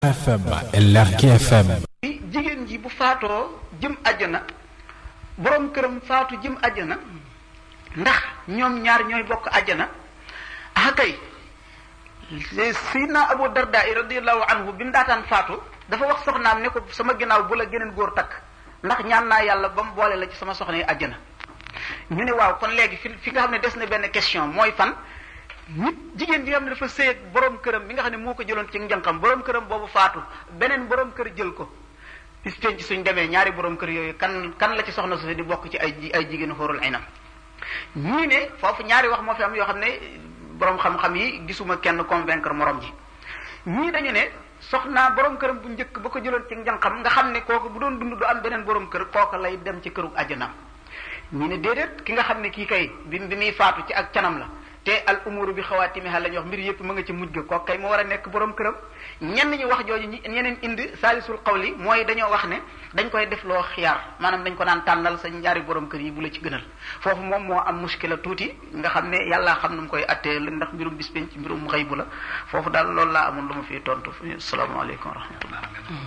FM LRK FM jigéen ji bu faatoo jëm àjjana borom këram faatu jëm àjjana ndax ñoom ñaar ñooy bokk àjjana ah kay Seydina Abu Darda radiyallahu anhu bi mu daataan faatu dafa wax soxnaam ne ko sama ginnaaw bu la geneen góor takk ndax ñaan naa yàlla ba mu boole la ci sama soxna yi àjjana ñu ne waaw kon léegi fi fi nga xam ne des na benn question mooy fan nit jigéen ji nga xam ne dafa sëy ak borom këram mi nga xam ne moo ko jëloon ci njànqam borom këram boobu faatu beneen borom kër jël ko bis penc suñ demee ñaari borom kër yooyu kan kan la ci soxna su di bokk ci ay ay jigéenu xóorul aynam ñii ne foofu ñaari wax moo fi am yoo xam ne borom xam-xam yi gisuma kenn convaincre morom ji ñii dañu ne soxnaa borom këram bu njëkk ba ko jëloon ci njànqam nga xam ne kooku bu doon dund du am beneen borom kër kooku lay dem ci këru àjjanaam ñii ne déedéet ki nga xam ne kii kay bi bi muy faatu ci ak canam la te al umuru bi xawaatimiha la ñuy wax mbir yëpp mu nga ci mujj ga kooku kay moo war a nekk borom këram ñenn ñi wax jooju ñeneen indi saalisul xawli mooy dañoo wax ne dañ koy def loo xiyaar maanaam dañ ko naan tànnal sa ñaari borom kër yi bu la ci gënal foofu moom moo am muskila tuuti nga xam ne yàllaa xam nu mu koy attee ndax mbirum bis penc mbirum xëy bu la foofu daal loolu laa amoon lu ma fiy tontu asalaamaaleykum wa rahmatullah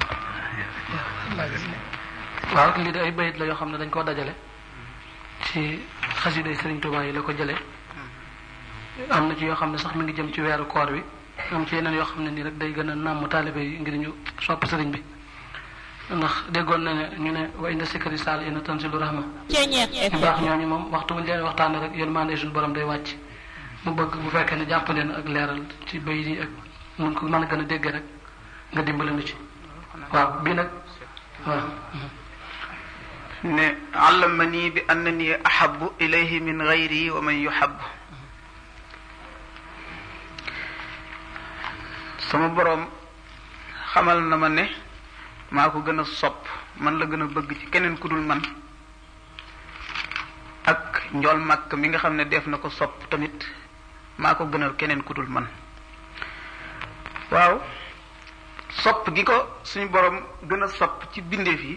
waaw lii de ay bayit la yoo xam ne dañ koo dajale ci xasiday Sëriñ Tuubaa yi la ko jëlee am na ci yoo xam ne sax mi ngi jëm ci weeru koor wi am ci yeneen yoo xam ne nii rek day gën a nàmm taalibe yi ngir ñu sopp sëriñ bi ndax déggoon na ne ñu ne wa inda sikri saal ina tanzilu rahma ñu baax ñooñu moom waxtu wuñu leen waxtaane rek yërmande suñu borom day wàcc mu bëgg bu fekkee ne jàpp leen ak leeral ci bayit yi ak mun ko mën a gën a dégg rek nga dimbali nu ci waaw bii nag waaw ne allamani bi annani ahabu ilayhi min gayri wa man yuhabu sama boroom xamal na ma ne maa ko gën a sopp man la gën a bëgg ci keneen ku dul man ak njool màkk mi nga xam ne def na ko sopp tamit maa ko gënal keneen ku dul man waaw sopp gi ko suñu boroom gën a sopp ci bindeef yi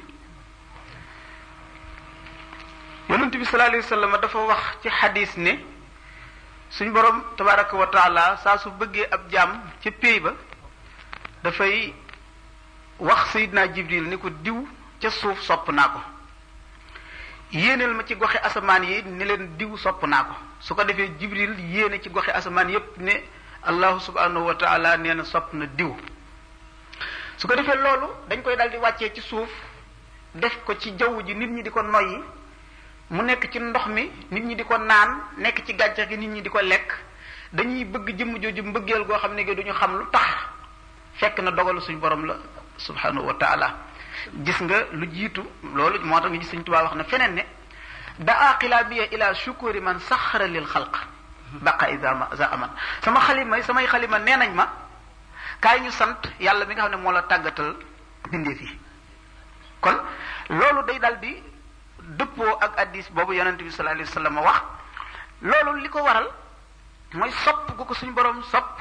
yonent bi sallallahu alayhi wa sallam dafa wax ci xadis ne suñ borom tabaraka wa taala saa su bëggee ab jaam ca péy ba dafay wax sayidna jibril ni ko diw ca suuf sopp naa ko yéeneel ma ci goxe asamaan yi ni leen diw sopp naa ko su ko defee jibril yéene ci goxe asamaan yépp ne allahu subhanahu wa taala nee na sopp na diw su ko defee loolu dañ koy daal di wàccee ci suuf def ko ci jaww ji nit ñi di ko noyyi mu nekk ci ndox mi nit ñi di ko naan nekk ci gàncax gi nit ñi di ko lekk dañuy bëgg jëmm jooju mbëggeel goo xam ne gi duñu xam lu tax fekk na dogalu suñu borom la subhanahu wa taala gis nga lu jiitu loolu moo tax nga gis suñ tubaab wax na feneen ne daa xilabiya ila shukuri man saxara lil xalq baqa isa za aman sama xalima samay xalima nee nañ ma kaay ñu sant yàlla mi nga xam ne moo la tàggatal bindeef yi kon loolu day dal di dëppoo ak addis boobu yonente bi sallallahu alayhi wa sallam wax loolu li ko waral mooy sopp gu ko suñu borom sopp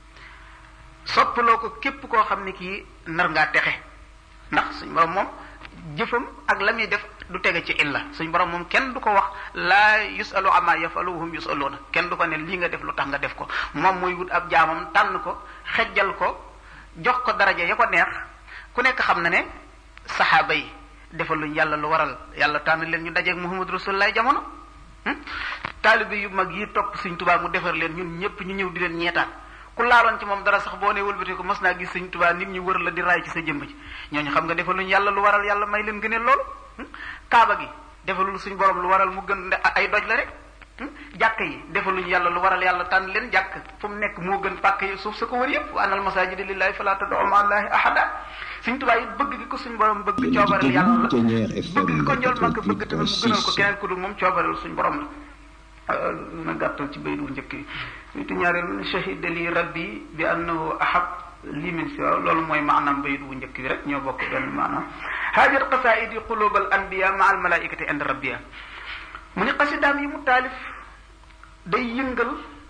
soppaloo ko képp koo xam ne kii nar ngaa texe ndax suñu borom moom jëfam ak la muy def du tege ci illa suñu borom moom kenn du ko wax laa yusalu ama yafalu hum yusaluuna kenn du ko ne lii nga def lu tax nga def ko moom muy wut ab jaamam tànn ko xejjal ko jox ko daraja ya ko neex ku nekk xam na ne saxaaba yi defal luñ yàlla lu waral yàlla tànn leen ñu dajeeg Muhammad Rasulullah jamono taalibe yu mag yi topp Sëñ Tuubaa mu defar leen ñun ñëpp ñu ñëw di leen ñeetaan ku laaloon ci moom dara sax boo nee wëlbati ko mos naa gis Sëñ Tuubaa nit ñi wër la di raay ci sa jëmb ji ñooñu xam nga defal luñ yàlla lu waral yàlla may leen gëneel loolu kaaba gi defalul suñ borom lu waral mu gën ay doj la rek jàkk yi defaluñ yàlla lu waral yàlla tànn leen jàkk fu mu nekk moo gën pàkk yi suuf sa ko wër yëpp wa anal masaajida lillahi fala tad'u ma'a allahi ahada suñ tubaab yi bëgg gi ko suñ borom bëgg coobareel yàlla la bëgg gi ko njool màkk bëgg tamit mu gënal ko keneen ku dul moom coobareel suñ borom la na gàttal ci baydu njëkk yi witu ñaareel shahida li rabbi bi annahu ahab li min siwa loolu mooy maanaam baydu bu njëkk bi rek ñoo bokk benn maanaam haajat qasaidi qulubal anbiya ma al malaikati inda rabbiya mu ni xasidaam yi mu taalif day yëngal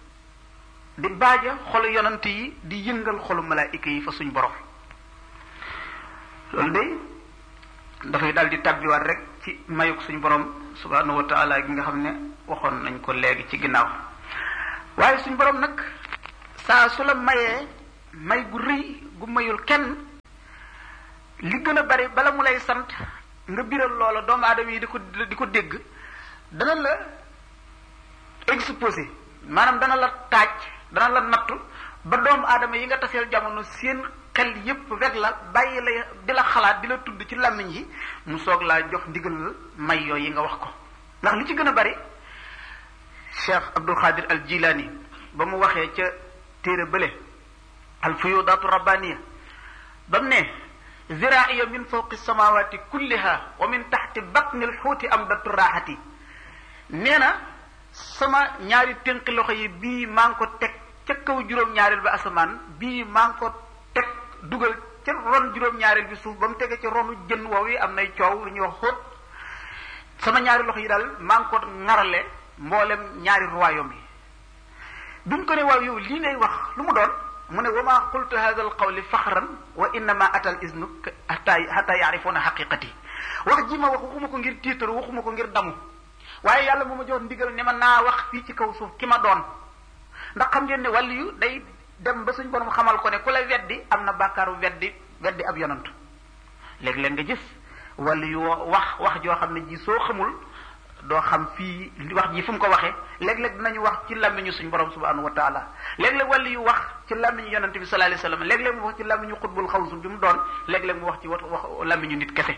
di baaja xolu yonant yi di yëngal xolu malaayika yi fa suñ borom loolu day dafay daal di tabbiwaat rek ci mayuk suñ borom subhanahu wa taala gi nga xam ne waxoon nañ ko léegi ci ginnaaw waaye suñ borom nag saa su la mayee may gu rëy gu mayul kenn li gën a bari bala mu lay sant nga biral loola doomu aadama yi di ko di ko dégg dana la exposé maanaam dana la taaj dana la nattu ba doomu aadama yi nga taseel jamono seen xel yépp rek la bàyyi la di la xalaat di la tudd ci làmmiñ yi mu soog laa jox ndigal may yooyu yi nga wax ko ndax li ci gën a bari Cheikh Abdul Xaadir al Jilaani ba mu waxee ca téere bële al fuyudaatu rabbaniya ba mu ne ziraaiya min fawqi samawati kulliha wa min taxti batni lxuuti am datu raaxati nee na sama ñaari tënk loxo yi bii maa ngi ko teg ca kaw juróom-ñaareel bi asamaan bii maa ngi ko teg dugal ca ron juróom-ñaareel bi suuf ba mu tege ci ronu jën woow yi am nay coow lu ñuy wax xóot sama ñaari loxo yi daal maa ngi ko ŋarale mboolem ñaari royaume yi biñ ko ne waaw yow lii ngay wax lu mu doon mu ne wa ma qultu hada al qawli faxran wa innama atal isnu hatta hatta yaarifuuna xaqiqati wax ji ma wax waxuma ko ngir tiitaru waxuma ko ngir damu waaye yàlla moo ma jox ndigal ne ma naa wax fii ci kaw suuf ki ma doon ndax xam ngeen ne wàllu yu day dem ba suñ borom xamal ko ne ku la weddi am na bàkkaaru weddi weddi ab yonant léeg-léeg nga gis wàllu yu wax wax joo xam ne ji soo xamul doo xam fii wax ji fu mu ko waxee léeg-léeg dinañu wax ci làmmiñu suñ borom subhanahu wa taala léeg-léeg wàllu yu wax ci làmmiñu yonante bi sallallahu alayhi wasallam léeg-léeg mu wax ci làmmiñu xutbul xawsu bi mu doon léeg-léeg mu wax ci wax wax làmmiñu nit kese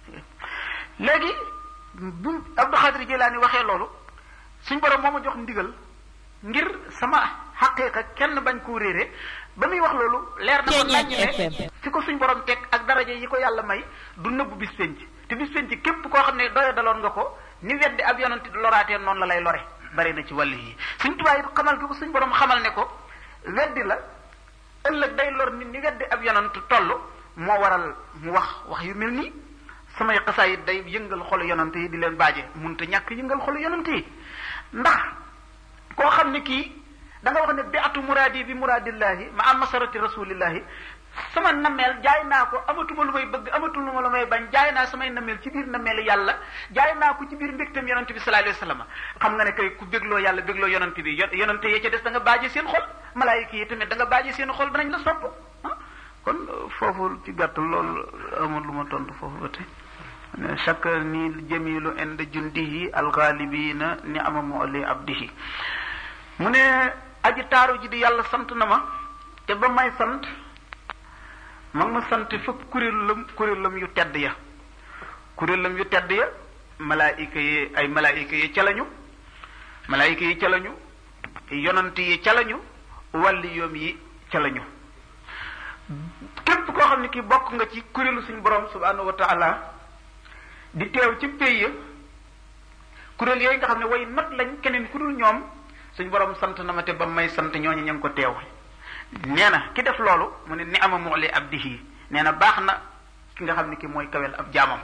léegi bu Abdou Xaadir Jilaani waxee loolu suñ borom moo ma jox ndigal ngir sama xaqiiqa kenn bañ koo réere ba muy wax loolu leer na ko nañ ne fi ko suñ borom teg ak daraja yi ko yàlla may du nëbbu bis penc te bis penc képp koo xam ne doya daloon nga ko ni weddi ab yonante loraatee noonu la lay lore bari na ci wàll yi suñ tubaab yi xamal gi ko suñ borom xamal ne ko weddi la ëllëg day lor nit ni weddi ab yonante toll moo waral mu wax wax yu mel nii samay xasaayit day yëngal xolu yonante yi di leen baaje munta ñàkk yëngal xolu yonante yi ndax koo xam ne kii da nga wax ne bi atu muraadi bi muraadillahi ma am masarati rasulillahi sama nameel jaay naa ko amatuma lu may bëgg amatuma lu may bañ jaay naa samay nameel ci biir nameel yàlla jaay naa ko ci biir mbégtam yonante bi sallallahu alayhi wasallam xam nga ne kay ku bégloo yàlla bégloo yonante bi yonante yee ca des da nga baaje seen xol malaayika yi tamit da nga baaje seen xol danañ la sopp kon foofu ci gàttal loolu amul lu ma tontu foofu ba tey chaque ni jamilu ind jundihi alxaalibina ni ama moli abdihi mu ne aji taaru ji di yàlla sant na ma te ba may sant ma ngi ma sant fa kuréelam kuréelam yu tedd ya kuréelam yu tedd ya malaayika yi ay malaayika yi ca lañu malaayika yi ca lañu yonant yi ca lañu wàlli yoom yi ca lañu képp koo xam ne kii bokk nga ci kuréelu suñu borom subhanahu wa taala di teew ci pays ya kuréel yooyu nga xam ne way not lañ keneen ku dul ñoom suñ borom sant na ma te ba may sant ñooñu ña ngi ko teew nee na ki def loolu mu ne ni ama muxli abdihi nee na baax na ki nga xam ne ki mooy kawel ab jaamam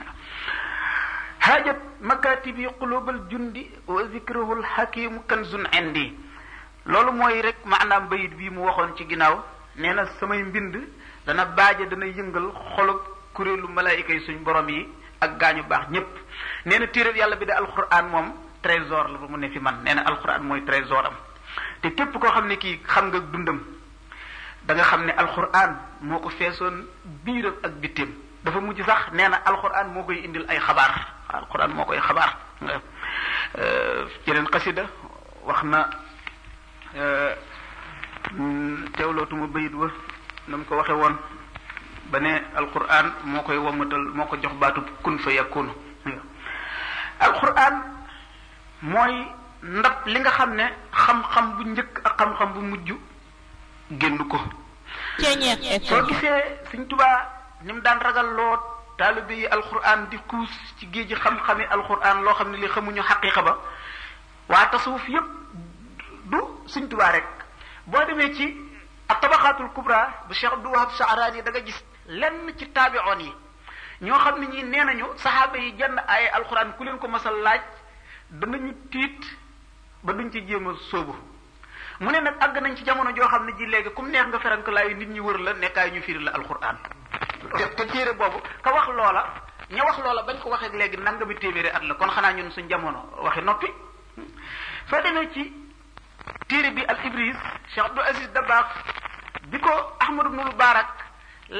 haajat makatibi qulubal jundi wa zikruhul hakimu kanzun indi loolu mooy rek maanaam bayit bii mu waxoon ci ginnaaw nee na samay mbind dana baaje dana yëngal xolub kuréelu malaayika yi suñ borom yi ak gaañu baax ñépp nee na téeréb yàlla bi de alquran moom trésor la ba mu ne fi man nee na alquran mooy trésor am te képp koo xam ne kii xam nga dundam da nga xam ne alquran moo ko feesoon biiram ak bitteem dafa mujj sax nee na alquran moo koy indil ay xabaar alquran moo koy xabaar yeneen xasida wax na teewlootuma bayit wa na mu ko waxe woon ba ne alquran moo koy wamatal moo ko jox baatu kun fa yakunu alquran mooy ndab li nga xam ne xam-xam bu njëkk ak xam-xam bu mujj génn ko soo gisee Sëñ Tuubaa ni mu daan ragal loo taalibe yi alquran di xuus ci géej gi xam-xami alquran loo xam ne li xamuñu xaqiqa ba waa tasawuf yépp du Sëñ Tuubaa rek boo demee ci ak tabaxaatul kubra bu Cheikh Abdou Wahab Saarani da nga gis lenn ci taabi'oon yi ñoo xam ne ñi nee nañu saxaaba yi jenn ay alxuraan ku leen ko masal laaj danañu tiit ba duñ ci jéem a sóobu mu ne nag àgg nañ ci jamono joo xam ne ji léegi comme neex nga ferank laayu nit ñi wër la nekkaay ñu firi la alxuraan te te téere boobu ka wax loola ña wax loola bañ ko waxee léegi nangami téeméeri at la kon xanaa ñun suñ jamono waxi noppi soo demee ci téere bi al ibris Cheikh Abdou Aziz Dabakh bi ko Ahmad ibnul Barak laaj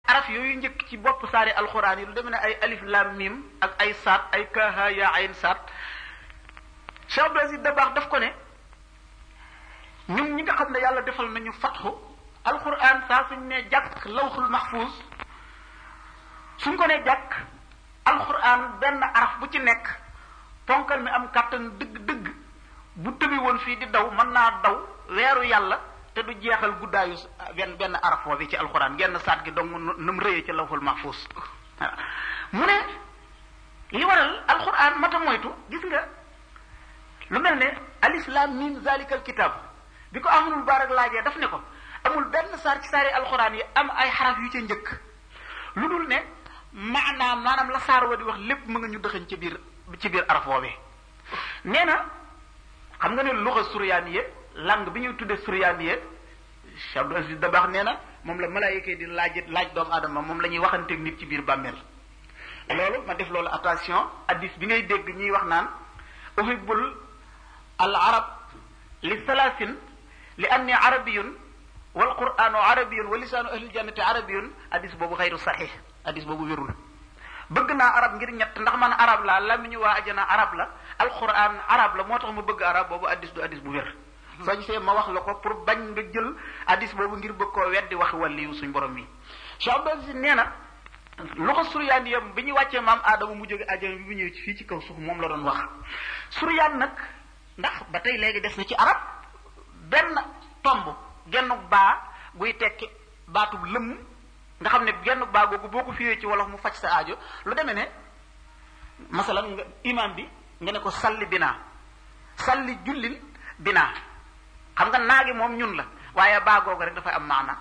araf yooyu njëkk ci bopp saari alxuraan yi lu demee ne ay alif lam mim ak ay saat ay kaaha yaa ayn saat Cheikh Abdou Aziz Dabakh daf ko ne ñun ñi nga xam ne yàlla defal nañu fatxu alxuraan saa suñ ne jàkk lawxul mahfuz suñ ko ne jàkk alxuraan benn araf bu ci nekk ponkal mi am kàttan dëgg-dëgg bu tëbi woon fii di daw mën naa daw weeru yàlla te du jeexal guddaayu benn benn araf bi ci alxuraan genn saat gi dong nu mu rëyee ci lawxul mahfuz mu ne li waral alxuraan mata moytu gis nga lu mel ne alif lam mim zalikal kitab bi ko amul baarak laajee daf ne ko amul benn saar ci saari alxuraan yi am ay xaraf yu ca njëkk lu dul ne maanaam maanaam la saar wa di wax lépp mu nga ñu dëxañ ci biir ci biir araf woowee nee na xam nga ne luxa suryaaniye langue bi ñuy tuddee suryaaniye Cheikh Abdou Aziz Dabakh nee na moom la malaayika di laaj laaj doomu aadama moom la ñuy waxanteeg nit ci biir bàmmeel loolu ma def loolu attention addis bi ngay dégg ñuy wax naan uhibbul al arab li salaasin li anni arabiyun wal quranu arabiyun wa lisaanu ahlil jannati arabiyun addis boobu xayru saxiix addis boobu wérul bëgg naa arab ngir ñett ndax man arab la lamiñu waa ajana arab la alquran arab la moo tax ma bëgg arab boobu addis du addis bu wér soo gisee ma wax la ko pour bañ nga jël addis boobu ngir bëgg koo weddi waxi wàlliyu suñ borom mi Cheikh Abdou Aziz nee na lu ko suryaan yam bi ñu wàccee maam aadama mu jóge ajana bi bu ñëwee ci fii ci kaw suuf moom la doon wax suryaan nag ndax ba tey léegi des na ci arab benn tomb genn baa guy tekki baatub lëmm nga xam ne genn baa googu boo ko fiwee ci wolof mu faj sa aajo lu demee ne masalan nga imam bi nga ne ko salli binaa salli jullil binaa xam nga naagi moom ñun la waaye baa googu rek dafay am maana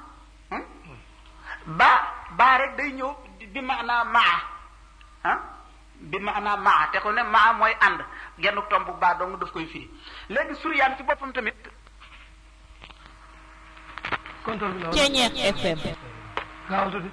baa baa rek day ñëw bi maanaa maa ah bi maanaa maa te ko ne maa mooy ànd genn tomb baa dong daf koy firi léegi suryaan ci boppam tamit contrôle bi la Ceeñeex FM. gaaw tuuti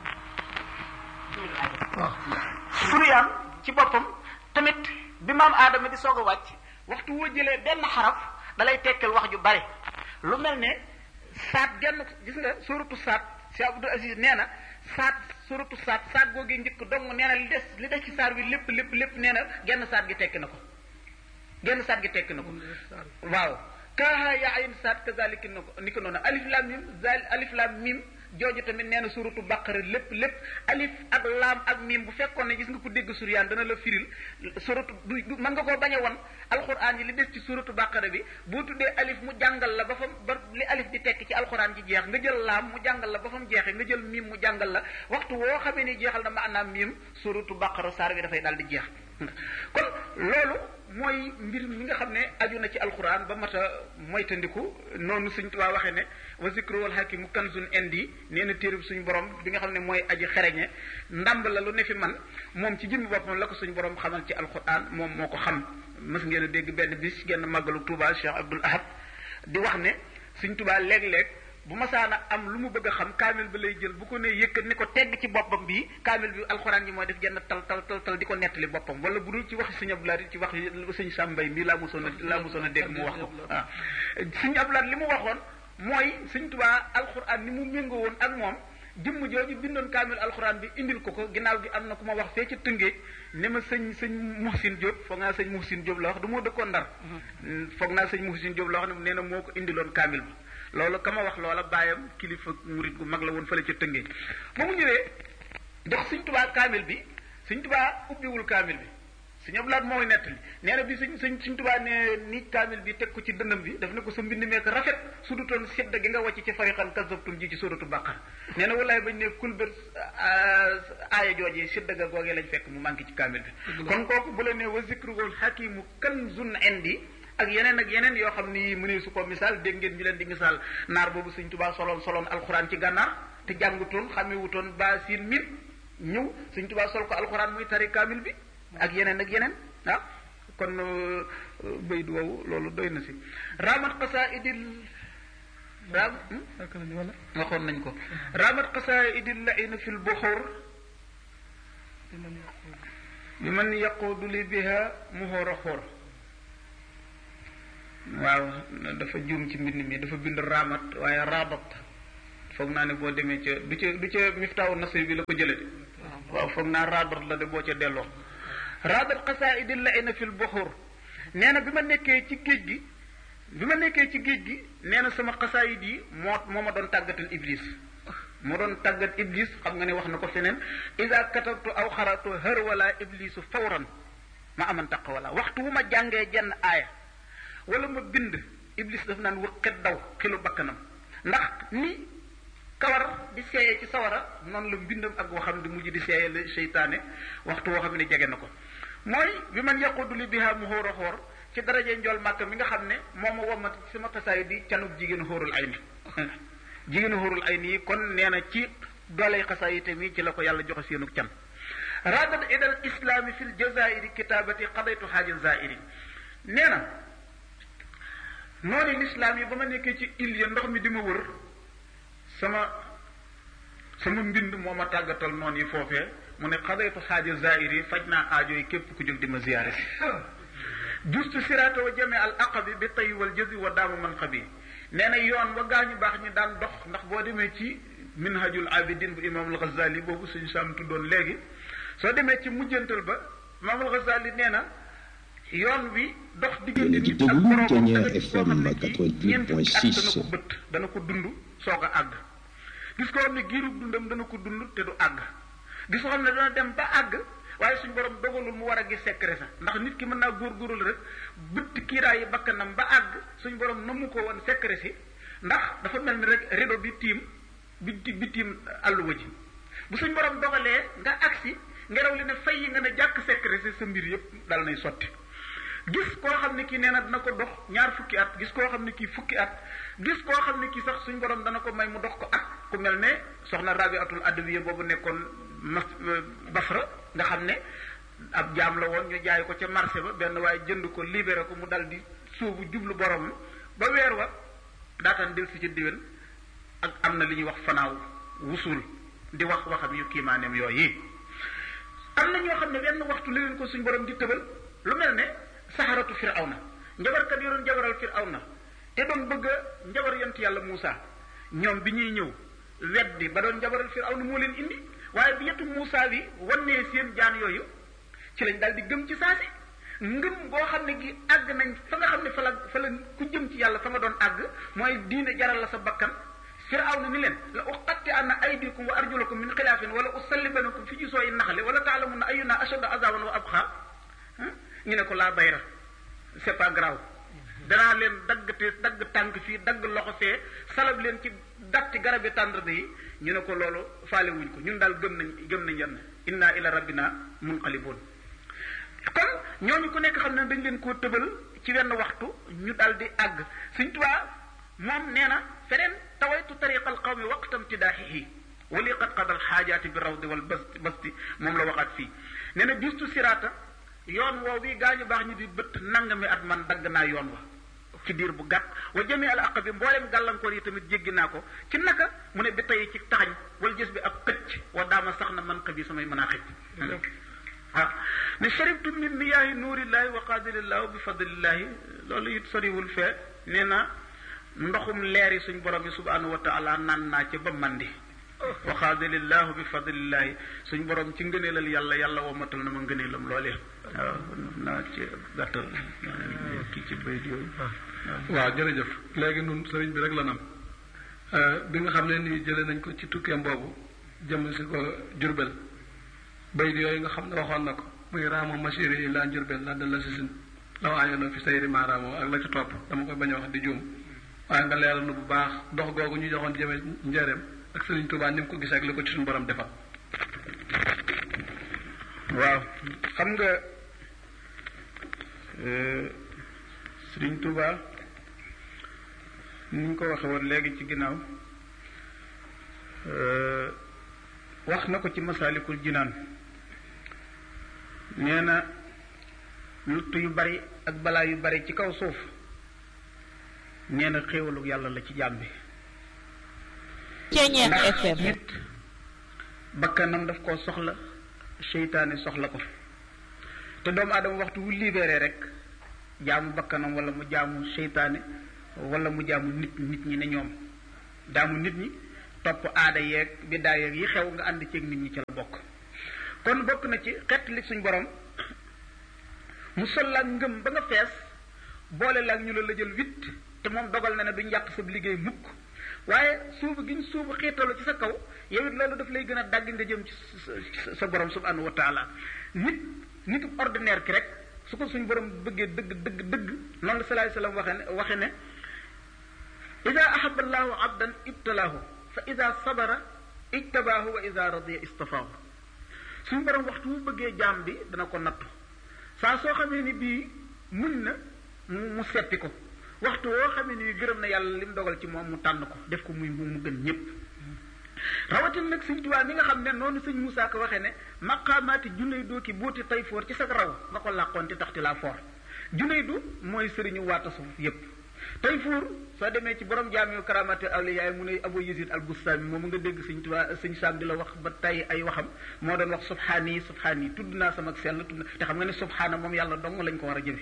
waaw suryaan ci boppam tamit bi maam aadama di soog a wàcc waxtu woo jëlee benn xaraf dalay tekkal wax ju bari lu mel ne saat genn gis nga suratu saat Cheikh Abdou Aziz nee na saat suratu saat saat googee njëkk dong nee na li des li des ci saar wi lépp lépp lépp nee na genn saat gi tekki na ko genn saat gi tekki na ko waaw kaaha yaa ayin saat kazalika ni ko ni ko noonu alif lam mim zal alif lam mim jooju tamit nee na suratu baqara lépp lépp alif ak laam ak mim bu fekkoon ne gis nga ko dégg suryaan dana la firil suratu du du mën nga koo bañ a won alxuraan yi li des ci suratu baqara bi boo tuddee alif mu jàngal la ba fam ba li alif di tekk ci alxuraan ji jeex nga jël laam mu jàngal la ba fam jeexee nga jël mim mu jàngal la waxtu woo xamee ni jeexal na maanaam mim suratu baqara saar bi dafay daal di jeex kon loolu mooy mbir mi nga xam ne aju na ci alquran ba mat a moytandiku noonu suñ tubaa waxee ne wa zikru wal hakimu kanzun indi nee na téereb suñu borom bi nga xam ne mooy aji xereñe ndàmb la lu ne fi man moom ci jëmmi boppam la ko suñu borom xamal ci alquran moom moo ko xam mës ngeen a dégg benn bis genn màggalu Touba Cheikh Abdoul Ahad di wax ne suñ tubaa léeg-léeg bu masaana am lu mu bëgg a xam kaamil bi lay jël bu ko nee yëkkat ni ko tegg ci boppam bii kaamil bi alxuraan yi mooy def genn tal tal tal tal di ko nettali boppam wala bu dul ci waxi sëñ Abdoulaye ci wax sëñ Sàmbay mii laa mosoon a laa mosoon a dégg mu wax ko waaw sëñ Abdoulaye li mu waxoon mooy sëñ Tuubaa alxuraan ni mu méngoo woon ak moom jëmm jooju bindoon kaamil alxuraan bi indil ko ko ginnaaw gi am na ku ma wax fee ca tëngéej ne ma sëñ sëñ Muhsin Diop foog naa sëñ Muhsin Diop la wax du moo dëkkoon ndar foog naa sëñ Muhsin Diop la wax ne nee na moo ko indiloon kaamil bi loolu ka ma wax loola bàyyam kilifa murit gu mag la woon fële ca tëngéej ba mu ñëwee jox sëñ tubaa kaamil bi sëñ tubaa ubbiwul kaamil bi sëñ ablaat mooy nettali nee na bi sëñ sëñ sëñ tubaa ne ni kaamil bi teg ko ci dënnam bi daf ne ko sa mbind meek rafet su du toon sedda gi nga wàcc ci fariqan kasabtum ji ci suratu baqara nee na wallaay bañ ne kulbét aaya joojee sedda ga googee lañ fekk mu manqué ci kaamil bi kon kooku bu la ne wa zikruhul hakimu kanzun indi ak yeneen ak yeneen yoo xam ni mu ne su ko misaal dégg ngeen ñu leen di misaal naar boobu sëñ tubaa soloon soloon alxuraan ci gànnaar te jàngutoon xamewutoon ba siin mit ñëw sëñ tubaa sol ko alxuraan muy tari kaamil bi ak yeneen ak yeneen ah kon baydu woowu loolu doy na si ramat qasaidil ram waxoon nañ ko ramat qasaidil laina fi lbuxur bi man yaquudu li biha muhóor a xóor waaw dafa juum ci mbind mi dafa bind raamat waaye raabat foog naa ne boo demee ca du ca du ca miftaawu nasri bi la ko jële de waaw foog naa raadar la de boo ca delloo raadar xasaidi la ina fil buxur nee na bi ma nekkee ci géej gi bi ma nekkee ci géej gi nee na sama xasaayid yi moo moo ma doon tàggatal iblis moo doon tàggat iblis xam nga ne wax na ko feneen isa katabtu aw xaratu hër wala iblisu fawran ma aman taq wala waxtu wu ma jàngee jenn aaya wala ma bind iblis daf naan wëqet daw xilu bakkanam ndax ni kawar di seeyee ci sawara noonu la mbindam ak waxam di mujj di seeyee la seytaane waxtu woo xam ne jege na ko mooy bi man yaqudu li biha mu xóor a xóor ci daraje njool màkk mi nga xam ne moo ma womat sama tasaay di canub jigéen xóorul ay ni jigéen xóorul ay nii kon nee na ci dooley xasaay mi ci la ko yàlla joxe seenug can radat idal islaami fil jazairi kitabati qadaytu xaaja zairi nee na noonu lislaam yi ba ma nekkee ci il ya ndox mi di ma wër sama sama mbind moo ma tàggatal noonu yi foofee mu ne xadaytu xaaja zairi faj naa aajo yi képp ku jóg di ma ziyaare si justu siraata wa jame al aqabi bi tay wal jëzi wa daamu man xabi nee na yoon wa gaañu baax ñi daan dox ndax boo demee ci minhajul abidin bu imam al ghazali boobu suñu saam tuddoon léegi soo demee ci mujjantal ba imam al ghazali nee na yoon wi dox diggante nit ak borom ñeenti at dana ko bët dana ko dund soog a àgg gis ko xam ne giirub dundam dana ko dund te du àgg gis ko xam ne dana dem ba àgg waaye suñ borom dogalul mu war a gis secret sax ndax nit ki mën naa góorgóorlu rek bëtt kiiraayi bakkanam ba àgg suñ borom namu ko woon secret si ndax dafa mel ni rek rido bi tiim bi bi tiim àlluwa ji bu suñ borom dogalee nga agsi ngelaw li ne fay yi nga ne jàkk secret si sa mbir yépp dal nay sotti gis koo xam ne kii nee na dina ko dox ñaar fukki at gis koo xam ne kii fukki at gis koo xam ne kii sax suñ borom dana ko may mu dox ko at ku mel ne soxna rabiatul adawiya boobu nekkoon mas basra nga xam ne ab jaam la woon ñu jaay ko ca marché ba benn waaye jënd ko libéré ko mu dal di suubu jublu borom ba weer wa daataan del si ci diwen ak am na li ñuy wax fanaaw wusul di wax waxam yu kiimaaneem yooyu am na ñoo xam ne wenn waxtu li leen ko suñ borom di tëbal lu mel ne saxaratu firawna njabarkat yi doon jabaral firawna te doon bëgg a njabar yont yàlla Muusa ñoom bi ñuy ñëw weddi ba doon njabaral firawna moo leen indi waaye bi yetu Muusa bi wannee seen jaan yooyu ci lañ daal di gëm ci saasi ngëm boo xam ne gi àgg nañ fa nga xam ne fa la fa la ku jëm ci yàlla fa nga doon àgg mooy diine jaral la sa bakkan firawna ni leen la uqatti anna aydikum wa arjulakum min xilaafin wala usallibanakum fi jusooyi naxle wala taalamunna ayuna ashaddu azaban wa abqa ñu ne ko laa bayra c'est pas grave danaa leen dagg te dagg tànk fii dagg loxo fee salab leen ci datti garabi tàndarma yi ñu ne ko loolu faale wuñ ko ñun daal gëm nañ gëm nañ yenn inna ila rabbina munqalibun kon ñooñu ku nekk xam ne dañ leen koo tëbal ci wenn waxtu ñu daal di àgg suñ tubaa moom nee na feneen tawaytu tariqa al qawmi waqtam tidaaxihi wali qad qadal xaajaati bi rawdi wal basti basti moom la waxaat fii nee na justu siraata yoon woow bi gaañu baax ñi di bët nangami at man dagg naa yoon wa ci diir bu gàtt wa jëmee al aq bi mboolem gàllankoor yi tamit jéggi naa ko ci naka mu ne bi tey ci taxañ wala gis bi ab xëcc wa daama sax na man xëb yi samay mën a xëcc waaw ne sharibtu min miyaahi nuurillahi wa qaadirillahi bi fadlillahi loolu it soriwul fee nee na ndoxum leer yi suñ borom yi subhanahu wa taala naan naa ca ba mandi wa qaadirillahi bi fadlillahi suñ borom ci ngëneelal yàlla yàlla womatal na ma ngëneelam loolee waaw naa ci gàttal kii ci bayit yooyu waaw jërëjëf léegi nun sëriñ bi rek la nam bi nga xam ne nii jëlee nañ ko ci tukkeem boobu jëm si ko jurbel bayit yooyu nga xam ne waxoon na ko muy raamo masiri yi laa jurbel laa dal la si sin law aayono fi sayri maa raamo ak la ci topp dama koy bañ a wax di juum waaye nga leeral nu bu baax dox googu ñu joxoon jëme njëreem ak sëriñ Tuubaa ni mu ko gisee ak li ko ci suñu borom defal waaw xam nga sëriñ Tuubaa ni ñu ko waxe woon léegi ci ginnaaw wax na ko ci masaalikul jinaan nee na lutt yu bari ak balaa yu bari ci kaw suuf nee na xéewalu yàlla la ci jaam bi Ceeñeer ndax FM nit bakkanam daf koo soxla seytaane soxla ko te doomu aadama waxtu wu libéré rek jaamu bakkanam wala mu jaamu seytaane wala mu jaamu nit nit ñi ne ñoom jaamu nit ñi topp aada yeeg biddaa yeeg yi xew nga ànd ceeg nit ñi ci la bokk kon bokk na ci xett li suñ borom mu sol la ngëm ba nga fees boole la ñu la lëjal witt te moom dogal na ne duñ yàq sa liggéey mukk waaye suubu gi ñu suubu xiitalu ci sa kaw yow it loolu daf lay gën a dagg nga jëm ci sa borom subhanahu wa taala nit nit ordinaire ki rek su ko suñ borom bëggee dëgg dëgg dëgg noonu la salaay salaam waxe ne waxe ne ida ahaba allahu abdan ibtalaahu fa ida sabara ijtabaahu wa ida radiya istafaahu suñu borom waxtu mu bëggee jaam bi dana ko nattu saa soo xamee ni bii muñ na mu seppi ko waxtu woo xamee ni gërëm na yàlla li mu dogal ci moom mu tànn ko def ko muy mu gën ñépp rawatin nag sëñ Tuubaa mi nga xam ne noonu sëñ Moussa ko waxee ne maqaamaati junay doo ki booti tay foor ci sa raw nga ko làqoon ti taxti laa foor junay du mooy sëriñu waata suuf yépp tay foor soo demee ci borom jaamiu karamati awliya mu ne Abu Yazid al Bustami moom nga dégg sëñ Tuubaa sëñ Saam di la wax ba tay ay waxam moo doon wax subhaani subhaani tudd naa sama sell tudd te xam nga ne subhaana moom yàlla dong lañ ko war a jëfe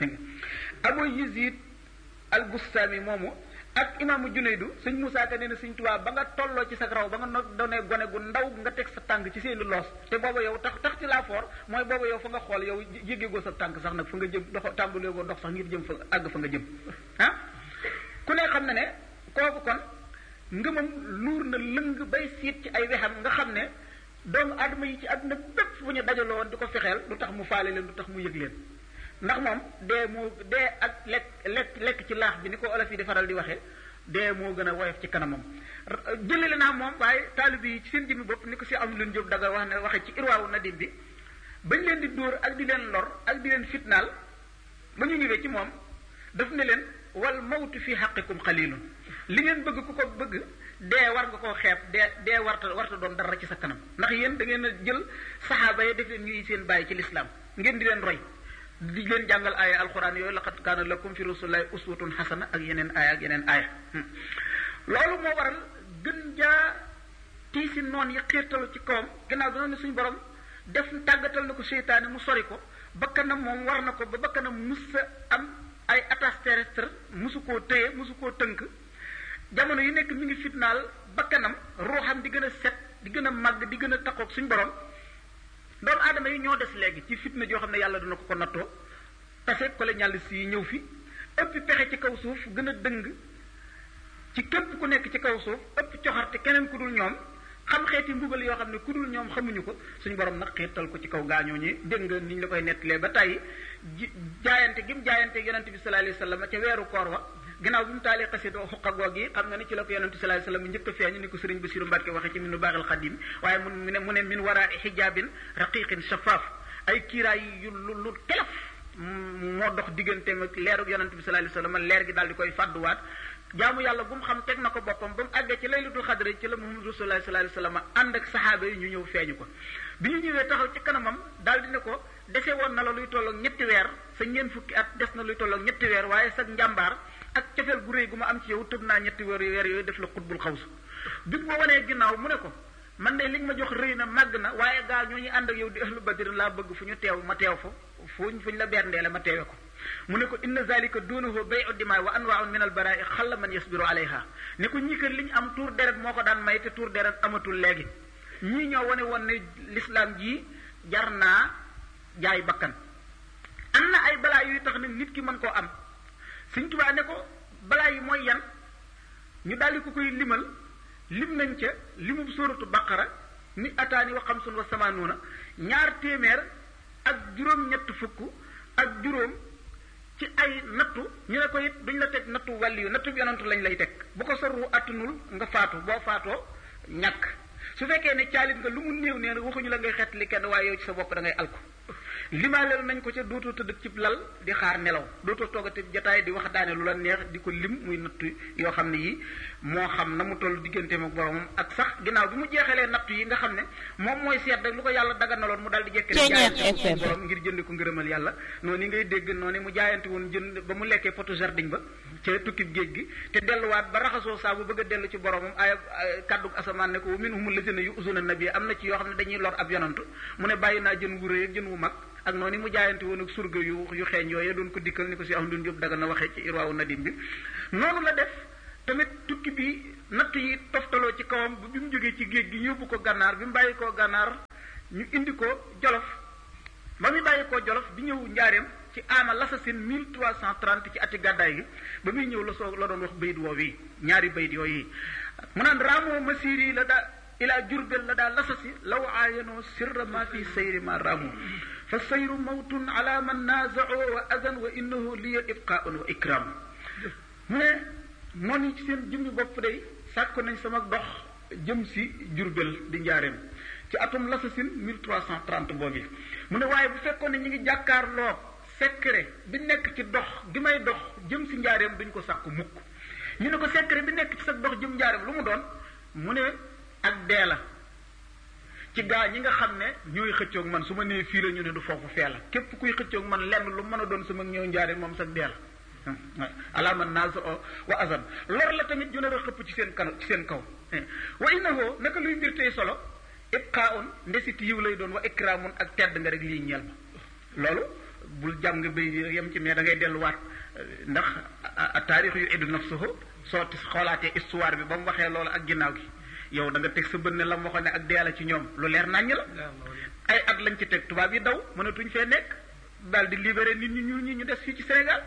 Abu Yazid al Bustami moomu ak imaamu Junaydu sëñ Moussa Ka nee na sëñ Tuubaa ba nga tolloo ci sa raw ba nga no doonee gone gu ndaw nga teg sa tànk ci seeni loos te booba yow tax tax ci laa foor mooy booba yow fa nga xool yow jéggee sa tànk sax nag fa nga jëm dox tàmbalee goo dox sax ngir jëm fa àgg fa nga jëm ah ku ne xam na ne kooku kon ngëmam luur na lëng bay siit ci ay wexam nga xam ne doomu aadama yi ci àdduna bépp bu ñu dajaloo woon di ko fexeel du tax mu faale leen du tax mu yëg leen ndax moom dee moo dee ak lekk lekk lekk ci laax bi ni ko olof yi di faral di waxee dee moo gën a woyof ci kanamam jëlale naa moom waaye taalib yi ci seen jëmmi bopp ni ko si am leen jóg daga wax ne waxe ci irwaawu nadim bi bañ leen di dóor ak di leen lor ak di leen fitnaal ba ñu ñëwee ci moom daf ne leen wal mawtu fi xaqikum xalilun li ngeen bëgg ku ko bëgg dee war nga koo xeeb dee dee warta warta doon dara ci sa kanam ndax yéen da ngeen a jël saxaaba yi def leen ñuy seen bàyyi ci lislaam ngeen di leen roy di leen jàngal aaya alquran yooyu laqad kaana lakum fi rasulillahi uswatun xasana ak yeneen aaya ak yeneen aaya loolu moo waral gën jaa tiisi noon yi xiirtalu ci kawam gannaaw dina ne suñu borom def tàggatal na ko seytaane mu sori ko bakkanam moom war na ko ba bakkanam mus sa am ay attache terrestre musu koo téye musu koo tënk jamono yu nekk mi ngi fitnaal bakkanam ruuxam di gën a set di gën a màgg di gën a takkoog suñu borom doomu aadama yi ñoo des léegi ci fitna joo xam ne yàlla dina ko ko nattoo tase colonialiste yi ñëw fi ëpp pexe ci kaw suuf gën a dëng ci képp ku nekk ci kaw suuf ëpp coxarte keneen ku dul ñoom xam xeeti mbugal yoo xam ne ku dul ñoom xamuñu ko suñu borom nag xiirtal ko ci kaw gaañoo ñi dégg nga ni ñu la koy nettalee ba tey jaayante gi mu jaayante yonente bi sallallahu alayhi wasallam ca weeru koor wa ginnaaw bi mu taalee xasida xuqa goog yi xam nga ne ci la ko yonente sallallahu alayhi wasallam njëkk a feeñu ni ko sëriñ Basiru Mbàkke waxe ci minu baaxil xadim waaye mu ne mu ne min waraa xijaabin raqiqin shafaaf ay kiiraay yu lu lu telef moo dox digganteem ak leerug yonente bi sallallahu alayhi wasallam leer gi daal di koy fàdduwaat jaamu yàlla bu mu xam teg na ko boppam ba mu àggee ci laylatul xadra ci la Muhammadu sallallahu alayhi wasallam ànd ak saxaaba yi ñu ñëw feeñu ko bi ñu ñëwee taxaw ci kanamam daal di ne ko dese woon na la luy tolloog ñetti weer sa ñeent fukki at des na luy tolloog ñetti weer waaye sa njàmbaar ak cofeel gu réy gu ma am ci yow tëb naa ñetti weer weer yooyu def la xutbul xawsu bi ma wanee ginnaaw mu ne ko man de li nga ma jox rëy na màgg na waaye gaa ñoo ñu ànd ak yow di ahlu badrin laa bëgg fu ñu teew ma teew fa fuñ fuñ la berndeele ma teewe ko mu ne ko inna zalika duunahu bayu dimaa wa anwaaun min al barai xalla man yasbiru alayha ne ko ñii kër li ñu am tuur deret moo ko daan may te tuur deret amatul léegi ñii ñoo wane woon ne l'islam jii jar naa jaay bakkan am na ay balaa yuy tax nag nit ki mën koo am Sëñ Tuubaa ne ko balaa yi mooy yan ñu daldi ko koy limal lim nañ ca limub sóoratu baqara ni ataani wa xamsun wa samaanuuna ñaar téeméer ak juróom-ñett fukk ak juróom ci ay nattu ñu ne ko it duñ la teg nattu wàll yu nattu bi yonantu lañ lay teg bu ko sorru attunul nga faatu boo faatoo ñàkk su fekkee ne caalit nga lu mu néew nee waxuñu la ngay xettali kenn waaye yow ci sa bopp da ngay alku limaaleel nañ ko ca dootoo tëdd ci lal di xaar nelaw dootoo toogati jataay di wax daane lu la neex di ko lim muy nattu yoo xam ne yi moo xam na mu toll digganteem ak boromam ak sax ginnaaw bi mu jeexalee nattu yi nga xam ne moom mooy seet rek lu ko yàlla daganaloon mu daal di jekkale jaayante borom ngir jënd ko ngërëmal yàlla noonu yi ngay dégg noonu mu jaayante woon jënd ba mu lekkee potu jardin ba ca tukkib géej gi te delluwaat ba raxasoo saa bu bëgg a dellu ci boromam ay kàddu asamaan ne ko wa minhum lazina yu'zuna nabi am na ci yoo xam ne dañuy lor ab yonantu mu ne bàyyi naa jën wu rëy ak jën wu mag ak noonu mu jaayante woon ak surga yu yu xeeñ yooyu doon ko dikkal ni ko si am dun yóbbu daga na waxee ci irwaawu nadim bi noonu la def tamit tukki bi natt yi toftaloo ci kawam bu bi mu jógee ci géej gi ñu yóbbu ko gànnaar bi mu bàyyi koo gànnaar ñu indi ko jolof ba muy bàyyi koo jolof di ñëw njaareem ci aama lasasin 1330 ci ati gàddaay gi ba muy ñëw la soo la doon wax bayit woow yi ñaari bayit yooyu mu naan raamoo masiri la daa ilaa jurbel la daa lasasi law aayanoo sirra ma fi sayri ma raamoo fa sayru mawtun ala man naazao wa adan wa innahu liya ibqaun wa ikram mu ne noonu ci seen jëmmi bopp day sàkk nañ sama dox jëm si jurbel di njaareem ci atum lasasin 1330 boobu mu ne waaye bu fekkoon ne ñu ngi jàkkaarloo secret bi nekk ci dox gi may dox jëm si njaareem duñ ko sàkku mukk ñu ne ko secret bi nekk ci sa dox jëm njaareem lu mu doon mu ne ak dee la ci gaa ñi nga xam ne ñooy xëccoog man su ma nee fii la ñu ne du foofu fee la képp kuy xëccoog man lenn lu mën a doon sama ñëw njaareem moom sax dee la alaaman naas o wa azan lor la tamit ju nar a xëpp ci seen kan ci seen kaw wa innahu naka luy mbir tey solo ibqaun ndesit yiw lay doon wa ikramun ak tedd nga rek lii ñeel ma loolu bul jàm nga béy yem ci mais da ngay delluwaat ndax taarix yu iddu nafsuhu soo xoolaatee histoire bi ba mu waxee loolu ak ginnaaw gi yow da nga teg sa bët ne la mu waxoon ne ak deela ci ñoom lu leer naññ la ay at lañ ci teg tubaab yi daw mënatuñ fee nekk daal di libéré nit ñi ñu ñi ñu des fii ci Sénégal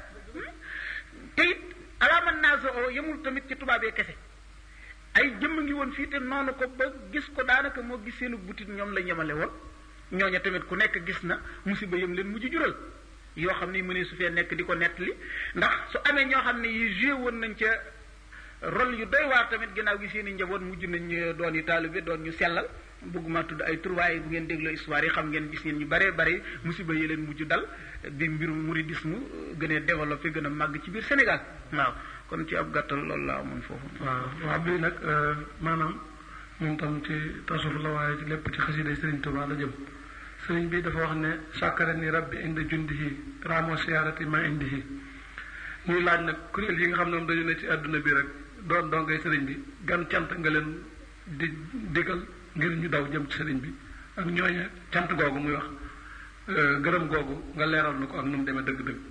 te it alaaman naaso o yemul tamit ci tubaab yi kese ay jëmm ngi woon fii te noonu ko ba gis ko daanaka moo gis seenu butit ñoom la ñemale woon ñooña tamit ku nekk gis na musiba yëm leen mujj jural yoo xam ne mënee su fee nekk di ko nettali ndax su amee ñoo xam ne yi joué woon nañ ca rôle yu doy waar tamit ginnaaw gi seen i njaboot mujj nañ doon yi taalibe doon ñu sellal bëgguma tudd ay tur waaye bu ngeen dégloo histoire yi xam ngeen gis ngeen ñu bare bare musiba yi leen mujj dal bi mbirum mouridisme gën a développé gën a màgg ci biir Sénégal waaw kon ci ab gàttal loolu la amoon foofu. waaw waaw bii nag maanaam moom tam ci tasawuf la waaye ci lépp ci xasida Sëriñ Tuubaa la jëm sëriñ bi dafa wax ne sàkkara ni rabbi indi jundihi ramo siyaarati ma indihi ñuy laaj nag kuréel yi nga xam ne moom dañu ne ci àdduna bi rek doon dongay sëriñ bi gan cant nga leen di digal ngir ñu daw jëm ci sëriñ bi ak ñooñe cant googu muy wax gërëm googu nga leeral na ko ak nu mu demee dëgg-dëgg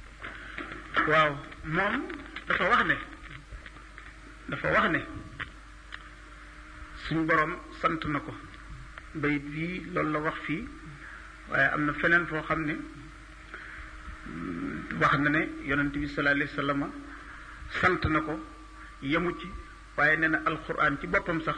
waaw moom dafa wax ne dafa wax ne suñu borom sant na ko bayit bii loolu la wax fii waaye am na feneen foo xam ne wax na ne yonent bi sallallahu alayhi wa sallam sant na ko yemu ci waaye nee na alquran ci boppam sax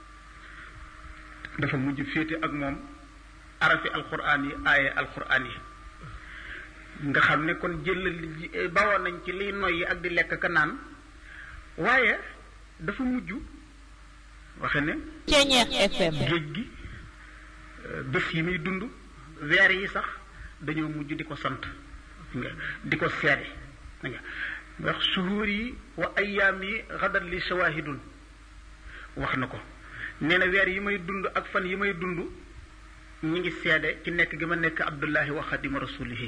dafa mujj féete ak moom arafi alquran yi aaye alquran yi nga xam ne kon jël bawoon nañ ci liy noyyi ak di lekk ka naan waaye dafa mujj waxe ne Ceeñeex FM géej gi bés yi muy dund weer yi sax dañoo mujj di ko sant nga di ko seede nga wax suhuur yi wa ayyaam yi xadat li shawahidun wax na ko nee na weer yi may dund ak fan yi may dund ñi ngi seede ci nekk gi ma nekk abdullahi wa xadima rasulihi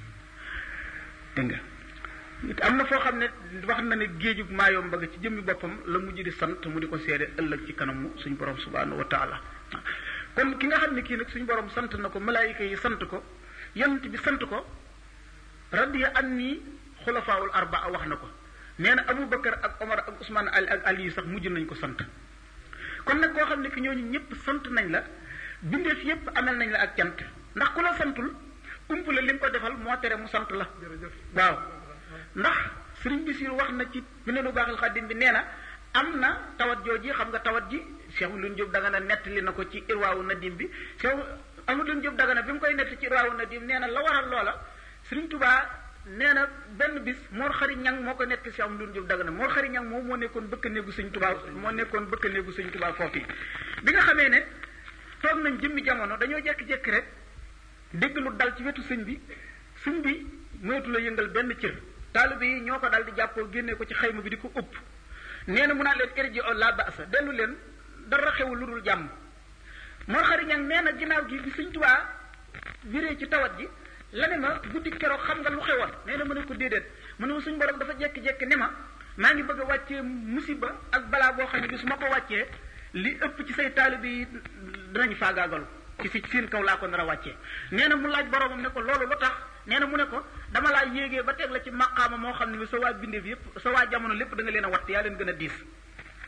dégg nga am na foo xam ne wax na ne géejug maayom bëgg ci jëmmi boppam la mujj di sant mu di ko seede ëllëg ci kanamu suñu borom subhanahu wa taala kon ki nga xam ne kii nag suñu borom sant na ko malaayika yi sant ko yonent bi sant ko radiya an nii xulafaawul arbaa wax na ko nee na Abu Bakar ak Omar ak Ousmane Ali ak Ali sax mujj nañ ko sant kon nag koo xam ne ki ñooñu ñëpp sant nañ la bindeef yëpp amel nañ la ak cant ndax ku la santul ump la li nga ko defal moo tere mu sant la waaw ndax sëriñ Bisiir wax na ci bi ne lu baaxil xaddim bi nee na am na tawat jooji xam nga tawat ji Cheikh Amadou Diop Dagana nettali na ko ci irwaawu nadim bi Cheikh Amadou Diop Dagana bi mu koy nettali ci irwaawu nadim nee na la waral loola sëriñ Tubaa nee na benn bis Mor Xari Ñang moo ko nettali Cheikh Amadou Diop Dagana Mor Xari Ñang moom moo nekkoon bëkk néegu sëñ Tubaa moo nekkoon bëkk néegu sëñ Tubaa foofu bi nga xamee ne toog nañ jëmmi jamono dañoo jékki-jékki rek dégg lu dal ci wetu sëñ bi sëñ bi moytu la yëngal benn cër taalibe yi ñoo ko dal di jàppoo génnee ko ci xayma bi di ko ëpp nee na mu naa leen irji o la basa dellu leen dara xewul lu dul jàmm moo xariñang nee na ginnaaw gi bi sëñ tubaa viree ci tawat ji la ne ma guddi keroog xam nga lu xewoon nee na mu ne ko déedéet mu ne ma suñ borom dafa jekki-jekki ne ma maa ngi bëgg a wàccee musiba ak balaa boo xam ne bi su ma ko wàccee li ëpp ci say taalibe yi dinañ faagaagalu ci si seen kaw laa ko nar a wàccee nee na mu laaj boromam ne ko loolu lu tax nee na mu ne ko dama laa yéegee ba teg la ci maqaama moo xam ne bi sa waa bindeef yépp sa waa jamono lépp da nga leen a watt yaa leen gën a diis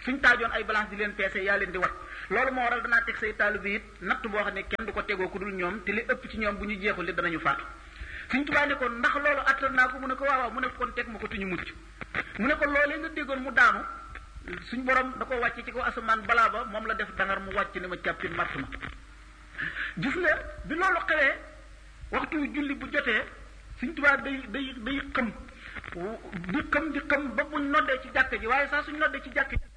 suñ taajoon ay balance di leen peese yaa leen di wat loolu moo waral danaa teg say taalibe it natt boo xam ne kenn du ko tegoo ku dul ñoom te li ëpp ci ñoom bu ñu jeexul li danañu faatu suñ tubaa ne ko ndax loolu attal naa ko mu ne ko waaw waaw mu ne kon teg ma ko tuñu mucc mu ne ko loolee nga déggoon mu daanu suñ borom da ko wàcc ci kaw asamaan balaa ba moom la def dangar mu wàcc ne ma càppin màtt ma gis nga bi loolu xewee waxtu julli bu jotee suñ tubaa day day day xëm di xëm di xëm ba buñ noddee ci jàkk ji waaye saa suñ noddee ci jàkk ji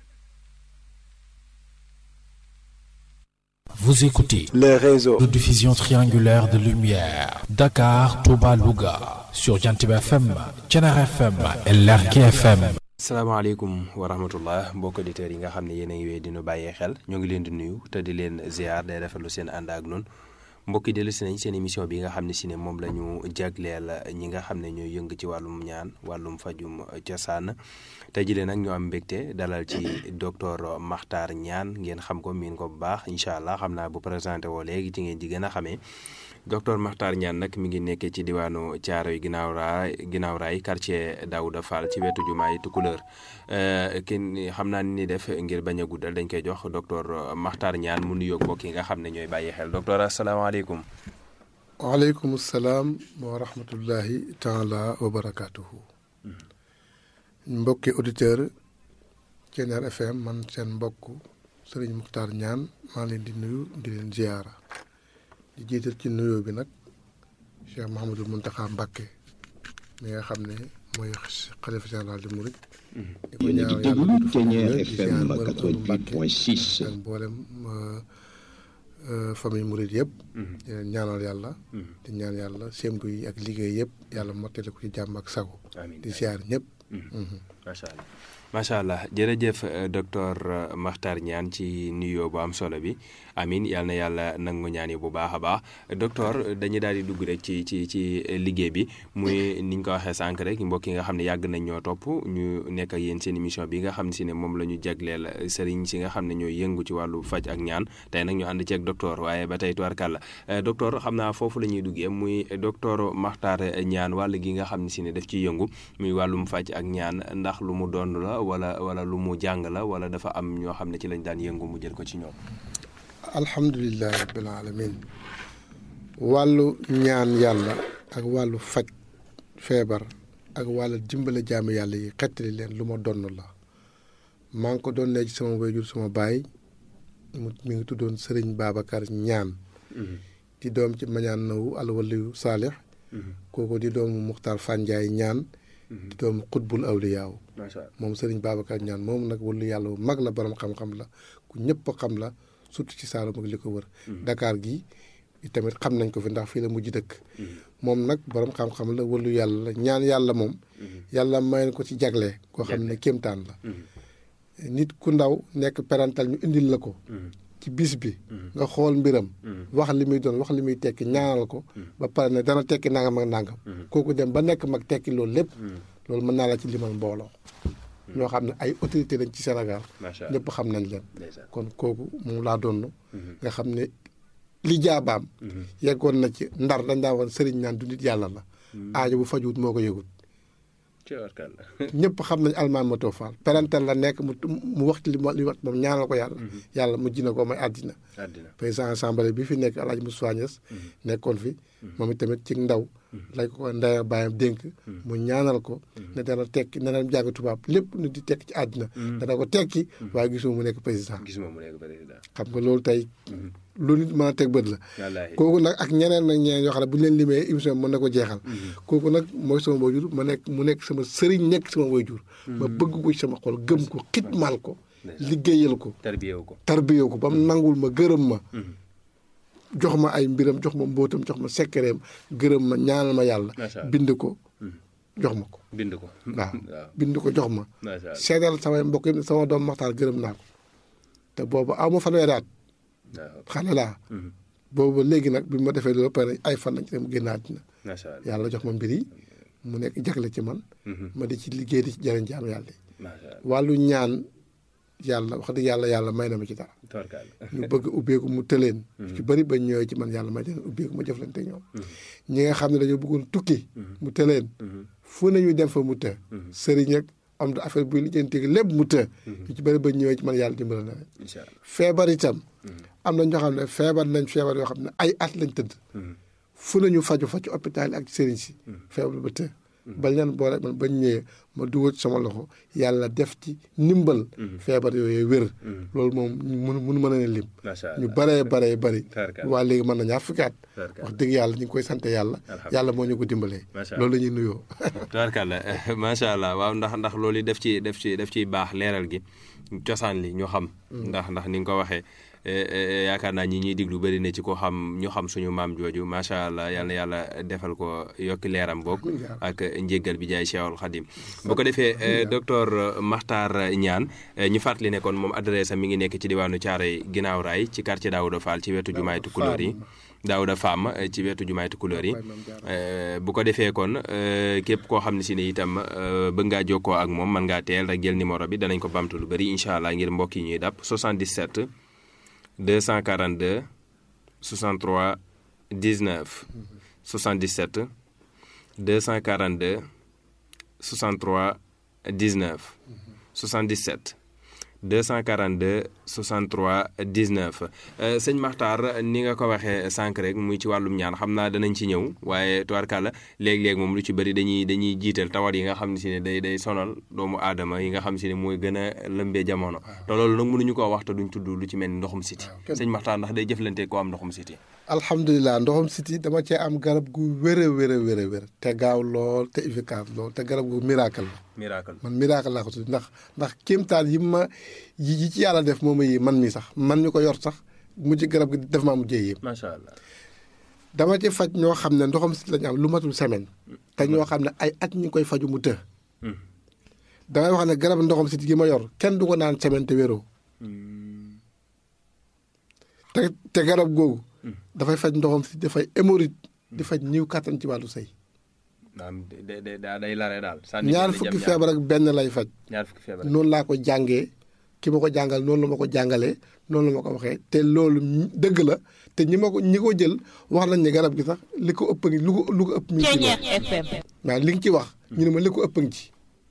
Vous écoutez les réseaux de diffusion triangulaire de lumière Dakar, Touba, Louga sur Jantib FM, Thiénare FM et Lergui FM. salaamaaleykum wa rahmatullah mbokk auditeurs yi nga xam ne yéen a ngi wéy di nu bàyyee xel ñoo ngi leen di nuyu te di leen ziar day rafetlu seen ànd ak noonu mbokk yi dellu si nañ seen émission bi nga xam ne si ne moom la ñu jagleel ñi nga xam ne ñooy yëng ci wàllum ñaan wàllum fajum cosaan tey jii nag ñoo am mbégte dalal ci docteur Makhtar Niane ngeen xam ko miin ko bu baax incha allah xam naa bu présenté woo léegi ci ngeen di gën a xamee docteur Makhtar Niane nag mi ngi nekkee ci diwaanu Thiaroye ginnaaw raay ginnaaw raay quartier Daouda Fall ci wetu jumaay Tukulóor kenn xam naa ni def ngir bañ a guddal dañ koy jox docteur Makhtar Niane mu nuyoog mbokk yi nga xam ne ñooy bàyyi xel docteur asalaamaaleykum. waaleykum salaam wa rahmatullahi taala wa barakaatuhu. mbokki auditeur Thiénare FM man seen mbokk Serigne Makhtar Niane maa leen di nuyu di leen ziyaara di jiital ci nuyoo bi nag Cheikh Mouhamadul Mountakha Mbacké mi nga xam ne mooy xalifa général di Mouride. di ko ñaanal yàlla di Thiénare FM 88.6 ak mboolem famille Mouride yëpp. di leen ñaanal yàlla. di ñaan yàlla sémbu yi ak liggéey yëpp yàlla mottali ko ci jàmm ak sago. di ziar ñëpp. macha allah macha allah jërëjëf docteur Makhtar Niane ci nuyoo bu am solo bi amin yal na yàlla nangu ñaan yi bu baax a baax docteur dañuy daal di dugg rek ci ci ci liggéey bi muy ni ñu ko waxee sànq rek mbokk yi nga xam ne yàgg nañ ñoo topp ñu nekk ak yéen seen émission bi nga xam ne si ne moom la ñu jagleel sëriñ si nga xam ne ñooy yëngu ci wàllu faj ak ñaan tey nag ñu ànd ceeg docteur waaye ba tey tubarkàlla docteur xam naa foofu la ñuy duggee muy docteur Makhtar Niane wàll gi nga xam ne si ne daf ciy yëngu muy wàllum faj ak ñaan ndax lu mu doon la wala wala lu mu jàng la wala dafa am ñoo xam ne ci lañ daan yëngu mu jël ko ci ñoom. alhamdulilah rabbil alamin wàllu ñaan yàlla ak wàllu faj feebar ak wàllu dimbale jaamu yàlla yi xettali leen lu ma donn la maa ngi ko doon ne ci sama wayjur sama baay mu mi ngi tuddoon Serigne Babacar Niane di doom ci mañaan nawu alwaliyu saalix kooku di doomu Muxtaar Fanjaay Niane di doomu xutbul awliyaaw moom Serigne Babacar Niane moom nag wàllu yàlla bu mag la borom xam-xam la ku ñëpp xam la surtout ci Saalum ak li ko wër. Dakar gi tamit xam nañ ko fi ndax fii la mujj dëkk. moom nag borom xam-xam la wàllu yàlla la ñaan yàlla moom. yàlla may ko ci jagle. koo xam ne kéemtaan la. nit ku ndaw nekk parental ñu indil la ko. ci bis bi. nga xool mbiram. wax li muy doon wax li muy tekki ñaanal ko. ba pare ne dana tekki nangam ak nangam. kooku dem ba nekk mag tekki loolu lépp. loolu mën naa la ci limal mbooloo. ñoo xam ne ay autorité lañ ci Sénégal. ñëpp xam nañ leen. kon kooku moom laa doon. nga xam ne li jaabaam. yeggoon na ci ndar dañ daa woon sëriñ naan du nit yàlla la. aajo bu fajuwut moo ko yëgut. ñëpp xam nañ almaan ma too faal parental la nekk mu mu waxtu li li wax moom ñaanal ko yàlla. yàlla mujj na ko may àddina. président assemblée bi fi nekk El Hadj Moussa Niass nekkoon fi. moom itamit ci ndaw. lay ko ndaya bàyyam dénk mu ñaanal ko ne dana tekki ne dana jàng tubaab lépp nu di tekki ci àddina dana ko tekki waaye gisuma mu nekk président gisuma mu nekk président xam nga loolu tey lu nit mën a teg bët la kooku nag ak ñeneen nag ñeneen yoo xam ne bu ñu leen limee émission mën na ko jeexal kooku nag mooy sama waajur ma nekk mu nekk sama sëriñ nekk sama waajur ma bëgg ko ci sama xol gëm ko xitmaal ko liggéeyal ko tarbiyewu ko tarbiyewu ko ba mu nangul ma gërëm ma jox ma ay mbiram jox ma mbóotam jox ma sekkereem gërëm ma ñaanal ma yàlla bind ko jox ma ko bind ko waaw bind ko jox ma seedal samay mbokk yi sama doom maxtaar gërëm naa ko te boobu aw ma fanweeri at xale laa boobu léegi nag bi ma defee loolu pare ay fan lañ ci dem génn àddina yàlla jox ma mbir yi mu nekk jagle ci man ma di ci liggéey di ci jëriñ jaamu yàlla yi wàllu ñaan yàlla wax dëgg yàlla yàlla may na ma ci dara ñu bëgg ubbeeku mu tëleen ci bëri ba ñëwee ci man yàlla may leen ubbeeku ma jëflante ñoom ñi nga xam ne dañoo bëggoon tukki mu tëleen fu nañu dem fa mu të sëriñ ak am da affaire buy lijjanti lépp mu të yu ci bëri ba ñëwee ci man yàlla dimbali na leen incha allah feebar itam am na ñoo xam ne feebar nañ feebar yoo xam ne ay at lañ tëdd fu nañu faju fa ci hôpital yi ak sëriñ si feebar ba të bañ leen boole man bañ ñëwee ma dugal ci sama loxo yàlla def ci ndimbal feebar yooyu wér loolu moom mënu mënu mën a ne lim macha allah ñu baree baree bari Tarkalla. waa léegi mën na ñaar fukki at Tarkalla. wax dëgg yàlla ñu ngi koy sant yàlla yàlla moo ñu ko dimbalee Macha loolu la ñuy nuyoo tubaarkàlla macha allah waaw ndax ndax loolu yi def ci def ci def ciy baax leeral gi cosaan li ñu xam ndax ndax ni nga ko waxee eh, eh, yaakaar naa ñi ñuy diglu bëri na ci ko xam ñu xam suñu maam jooju macha allah yal na yàlla defal ko yokki leeram boog ak njéggal bi jaay Cheikhul Khadim bu ko defee eh, docteur Makhtar Niane eh, ñu fàttali ne kon moom adresse am mi ngi nekk ci diwaanu Thiaroye ginnaaw raay ci quartier Daouda Fall ci wetu jumaay Tukulóor yi Daouda Fam eh, ci wetu jumaay Tukulóor yi Eh, bu ko defee kon eh, képp koo xam ne si ne itam eh, bëgg ngaa jokkoo ak moom mën ngaa teel rek jël numéro bi danañ ko bamtu lu bëri incha allah ngir mbokk yi ñuy dàpp 77 242 63 19 77 242 63 19 77 242 63 19 euh, sëñ Makhtar ni nga ko waxee sànq rek muy ci wàllum ñaan xam naa danañ ci ñëw waaye tubaarkàlla léeg-léeg moom lu ci bëri dañuy dañuy jiital tawat yi nga xam ne si ne day day sonal doomu aadama yi nga xam si ne mooy gën a lëmbee jamono te loolu nag mënuñu koo wax te duñ tudd lu ci mel ni ndoxum siti sëñ Makhtar ndax day jëflante ko am ndoxum siti alhamdulilah ndoxum siti dama cee am garab gu wér a wér a wér a wér te gaaw lool te efficace lool te garab gu miracle la miracle man miracle laa ko tudd ndax ndax kéemtaan yi ma yi yi ci yàlla def moom yi man mi sax man ñu ko yor sax mujj garab gi def maa mujjee yéem macha allah dama ci faj ñoo xam ne ndoxam siti lañu am lu matul semaine te ñoo xam ne ay at ñu ngi koy faju mu të damay wax ne garab ndoxam siti gi ma yor kenn du ko naan semaine te wéroo te te garab googu dafay faj ndoxam siti dafay hémorroïde di faj ñiw kàttan ci wàllu sëy naam day day day lare daal ñaar fukki feebar ak benn lay faj ñaar fukki feebar noonu laa ko jàngee ki ma ko jàngal noonu la ma ko jàngalee noonu la ma ko waxee te loolu dëgg la te ñi ma ko ñi ko jël wax nañ ne garab gi sax li ko ëpp ngi lu ko lu ko ëpp mi ngi ci moom waaw li nga ci wax ñu ne ma li ko ëpp ngi ci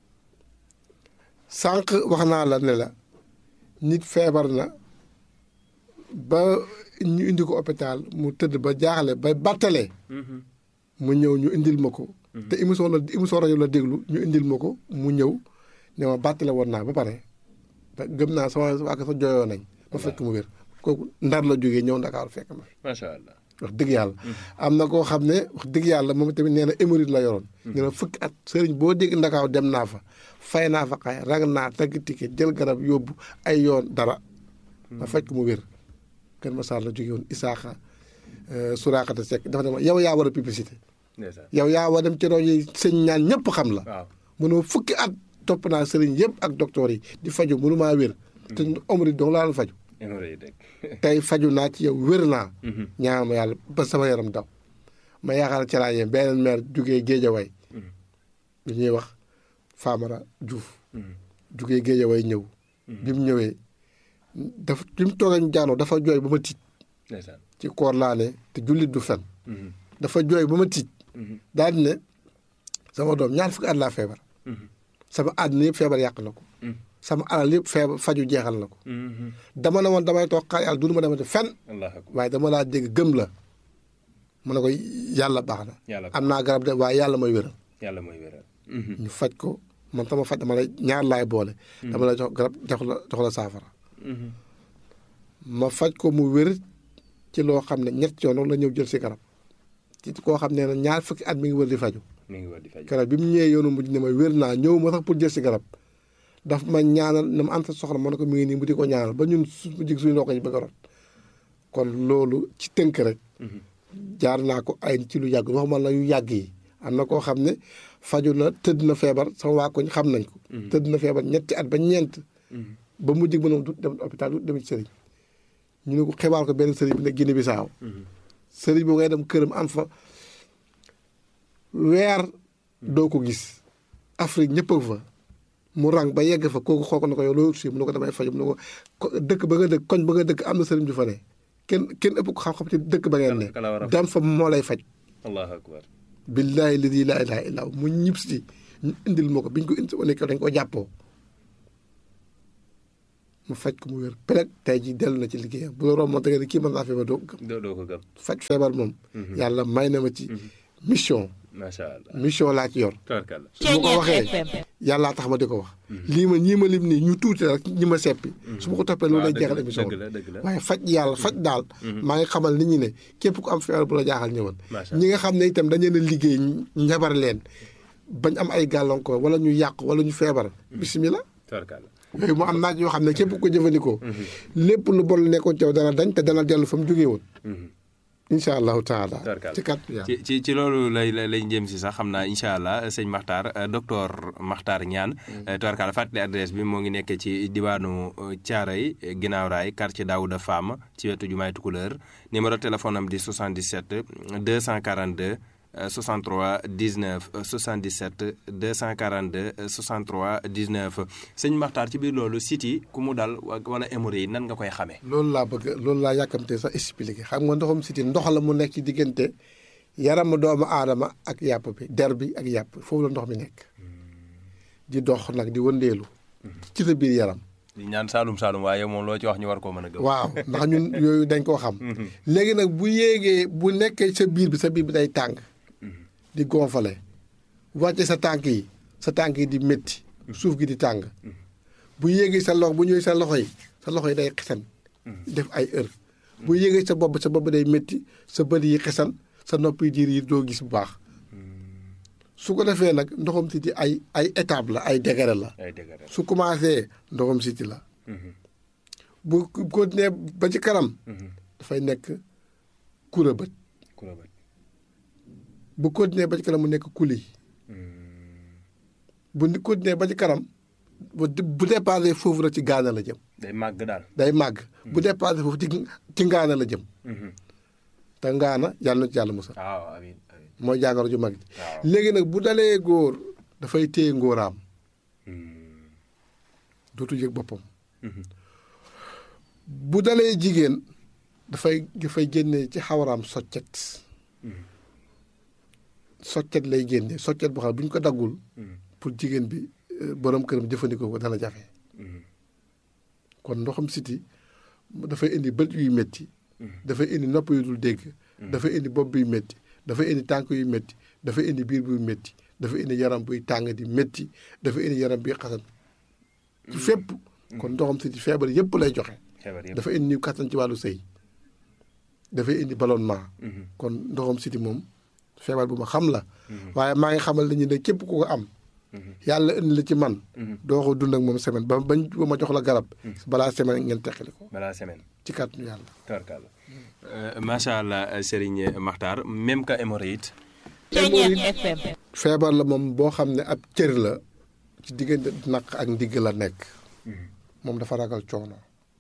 sànq wax naa la ne la nit feebar na ba ñu indi ko hôpital mu tëdd ba jaaxle ba battalee mu ñëw ñu indil ma ko te émission la émission rajo la déglu ñu indil ma ko mu ñëw ne ma bàttale woon naa ba pare te gëm naa sama waa sa jooyoo nañ ma fekk mu wér kooku ndar la jógee ñëw ndakaaru fekk ma fi macha allah wax dëgg yàlla am na koo xam ne wax dëgg yàlla moom tamit nee na hémorroïde la yoroon nee na fukki at sëriñ boo dégg ndakaaw dem naa fa fay naa fa xay rag naa tagg ticket jël garab yóbbu ay yoon dara ma fekk mu wér Kër Massar la jógee woon Isaaxa Suraakata Seck dafa ne ma yow yaa war a publicité ndeysaan yow yaa war dem ci rajo yi sëñ ñaan ñëpp xam la waaw mënoo fukki at topp naa sëriñ yëpp ak docteur yi di faju mënu maa wér te omri dong laa doon faju hémorroïde rek tey faju naa ci yow wér naa ñaan ma yàlla ba sama yaram daw ma yaakaar ci laa yem beneen maire jugee Géejawaay bi ñuy wax Famara Diouf jugee Géejawaay ñëw bi mu ñëwee dafa bi mu toogee ñu jaanoo dafa jooy ba ma tiit ndeysaan ci koor laa ne te jullit du fen dafa jooy ba ma tiit daal di ne sama doom ñaar fukki at laa feebar sama àddina yëpp feebar yàq na ko sama alal yëpp feebar faju jeexal na ko dama ne woon damay toog xaar yàlla dunu ma demate fen allah akbar waaye dama laa dégg gëm la mu ne ko yàlla baax na yàlla am naa garab de waaye yàlla mooy wéral yàlla mooy wéral ñu faj ko man sama faj dama lay ñaar laay boole dama lay jox garab jox la jox la saafara ma faj ko mu wér ci loo xam ne ñett yoon la ñëw jël si garab ci koo xam ne ñaar fukki at mi ngi wër di faju mi ngi war di faj garab bi mu ñëwee yoonu mujj ne ma wér naa ñëw ma sax pour jël si garab daf ma ñaanal na ma am sa soxla ma ne ko mi ngi nii mu di ko ñaanal ba ñun su mu jig suñu loo ko ñu bëgg a rot kon loolu ci tënk rek jaar naa ko ay ci lu yàgg waxuma la yu yàgg yi am na koo xam ne faju na tëdd na feebar sama waa koñ xam nañ ko tëdd na feebar ñetti at ba ñeent ba mu jig mënom du dem hôpital du dem ci sëriñ ñu ne ko xibaar ko benn sëriñ bi ne Guinée Bissau sëriñ boobu ngay dem këram am fa weer doo ko gis Afrique ñëpp a fa mu rang ba yegg fa kooku xool ko ne ko yow loolu si mu ne ko damay faju mu ne ko dëkk ba nga dëkk koñ ba nga dëkk am na sëriñ ju fa ne kenn kenn ëpp ko xam-xam ci dëkk ba ngeen ne kala war a dem fa moo lay faj allahu akbar billahi ladi laa ilaha illa hu mu ñib si ñu indil ma ko biñ ko indi wane ko dañ ko jàppoo mu faj ko mu wér peleg tey ji dellu na ci liggéeyam bu la romboon te nga ne kii mën naa feebar doo ko gëm doo doo ko gëm faj feebar moom yàlla may na ma ci mission macha allah mission laa ci yor tabarkalla su ma ko waxee yàllaa tax ma di ko wax lii ma ñii ma lim nii ñu tuuti rek ñi ma seppi su ma ko toppee loolu lay jeexal émission dëgg la dëgg la waaye faj yàlla faj daal maa ngi xamal nit ñi ne képp ku am feebar bu la jaaxal ñëwal Macha ñi nga xam ne itam dañu leen a liggéey njabar leen bañ am ay gàllankoor wala ñu yàqu wala ñu feebar bisimilah tabarkalla yooyu mu am naaj yoo xam ne képp ko jëfandikoo lépp lu bon lu nekkoon ci yow dana dañ te dana dellu fa mu jógee woon incha allahu taala Tabarkalla. ci kàttu yàlla ci ci ci loolu lay lay lay jëm si sax xam naa incha allah sëñ Makhtar euh, docteur Makhtar Niane. tubarkalla fàttali adresse bi moo ngi nekk ci diwaanu Thiaroye ginnaaw raay quartier Daouda Fam ci wetu jumaay Tukulëër numéro téléphone am di 77 242 euh, 63 19 euh, 77 242 euh, 63 19 sëñ Makhtar ci biir loolu site yi ku mu dal wa- wala hémorroïde yi nan nga koy xamee. loolu laa bëgg loolu laa yàkkamte sax expliqué xam nga ndoxum siti ndox la mu nekk ci diggante yaramu doomu aadama ak yàpp bi der bi ak yàpp foofu la ndox mi nekk di dox nag di wëndeelu ci sa biir yaram di ñaan Saalum Saalum waaye moom loo ci wax ñu war koo mën a gëm. waaw ndax ñun yooyu dañ koo xam léegi nag bu yéegee bu nekkee sa biir bi sa biir bi day tàng di gonfale wàcce sa tànk yi sa tànk yi di métti suuf gi di tàng bu yéegee sa loxo bu ñëwee sa loxo yi sa loxo yi day xesan def ay heure bu yéegee sa bopp sa bopp day métti sa bët yi xesan sa nopp yi diir yi doo gis bu baax su ko defee nag ndoxam siti ay ay étape la ay degré la ay dëgg rek. su commencé ndoxam siti la bu continuer ba ci kanam dafay nekk kura bët ku la bët. bu continuer ba ci kanam mu nekk kuli bu ni continuer ba ci kanam bu bu dépassé foofu rek ci gaana la jëm day màgg daal. day màgg bu dépassé foofu ci ci ngaana la jëm te ngaana yàlla na ci yàlla musal waaw amiin amiin. mooy jàngoro ju mag ji waaw. léegi nag bu dalee góor dafay téye ngóoraam dootu yëg boppam bu dalee jigéen dafay dafay génne ci xawaraam soccet soccet lay génne soccet boo xam ne bu ñu ko daggul pour jigéen bi euh, borom këram jëfandikoo ko dana jafe kon ndoxam siti dafay indi bët yuy métti dafay indi nopp yu dul dégg dafay indi bopp buy métti dafay indi tànk yu métti dafay indi biir buy métti dafay indi yaram buy tàng di métti dafay indi yaram buy xasan ci fépp kon ndoxam siti feebar yépp lay joxe feebar yëpp. dafa indi niw kattan ci wàllu sëy dafay indi ballonnement kon ndoxam siti moom feebar bu ma xam la waaye maa ngi xamal nañu ne képp ku ko am yàlla indi la ci man doo ko dund ak moom semaine ba bañ ba ma jox la garab balaa semaine ngeen teqali ko balaa semaine. ci kàttanu yàlla tabarkalla. macha allah Serigne Makhtar même que hémorroïde. feebar la moom boo xam ne ab cër la ci diggante naq ak ndigg la nekk moom dafa ragal coono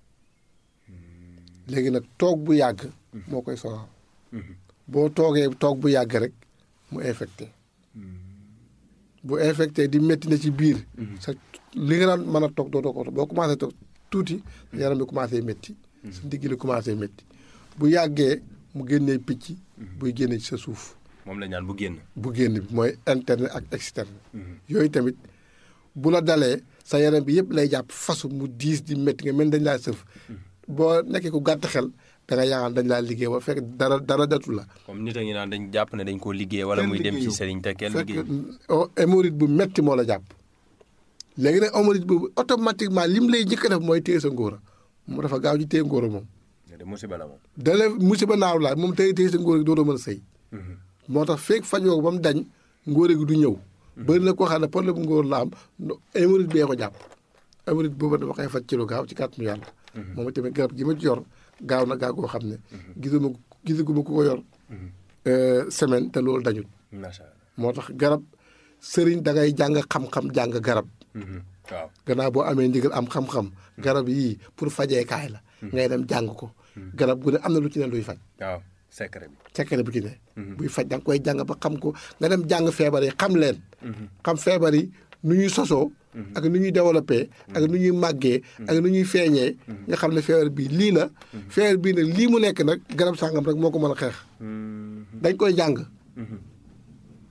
léegi nag toog bu yàgg moo koy sonal boo toogee toog bu yàgg rek mu infecté bu infecté di métti na ci biir sa li nga daan mën a toog doo ko boo commencé toog tuuti sa yaram bi commencé métti sa ndigg li commencé métti bu yàggee mu génnee picc buy génne ci sa suuf moom la ñaan bu génn. bu génn bi mooy interne ak externe yooyu tamit bu la dalee sa yaram bi yëpp lay jàpp fasu mu diis di métti nga mel dañ laa sëf boo nekkee ku gàtt xel da nga yaakaar dañ laa liggéey ba fekk dara dara datu la comme nit a ngi naan dañ jàpp ne dañ koo liggéey wala muy dem ci sëriñ te kenn fekk liggéey. hémorroïde bu metti moo la jàpp léegi nag hémorroïde boobu automatiquement lim lay njëkk a def mooy téye sa ngóora moom dafa gaaw ci téye ngóora moom de musiba la moom. dale musiba naaw laa moom tey téye sa ngóora gi dootoo mën a sëy moo tax feeg fajoo ko ba mu dañ ngóore gi du ñëw bëri na koo xam ne problème bu ngóor la am no- hémorroïde bee ko jàpp hémorroïde boobu dama koy faj ci lu gaaw ci kàttanu yàlla moom tamit garab gi ma ci yor gaaw na gaaw koo xam ne gisuma gisaguma ku ko yor euh, semaine te loolu dañul macha allah. moo tax garab sëriñ da ngay jàng xam-xam jàng garab waaw. gannaaw boo amee ndigal am xam-xam garab yii pour fajeekaay la ngay dem jàng ko garab gu ne am na lu ci ne luy faj waaw secret bi. secret bu ci ne buy faj da nga koy jàng ba xam ko nga dem jàng feebar yi xam leen xam feebar yi nu ñuy sosoo ak nu ñuy développé ak nu ñuy màggee ak nu ñuy feeñee nga xam ne feebar bii lii la feebar bii nag lii mu nekk nag garab sàngam rek moo ko mën a xeex dañ koy jàng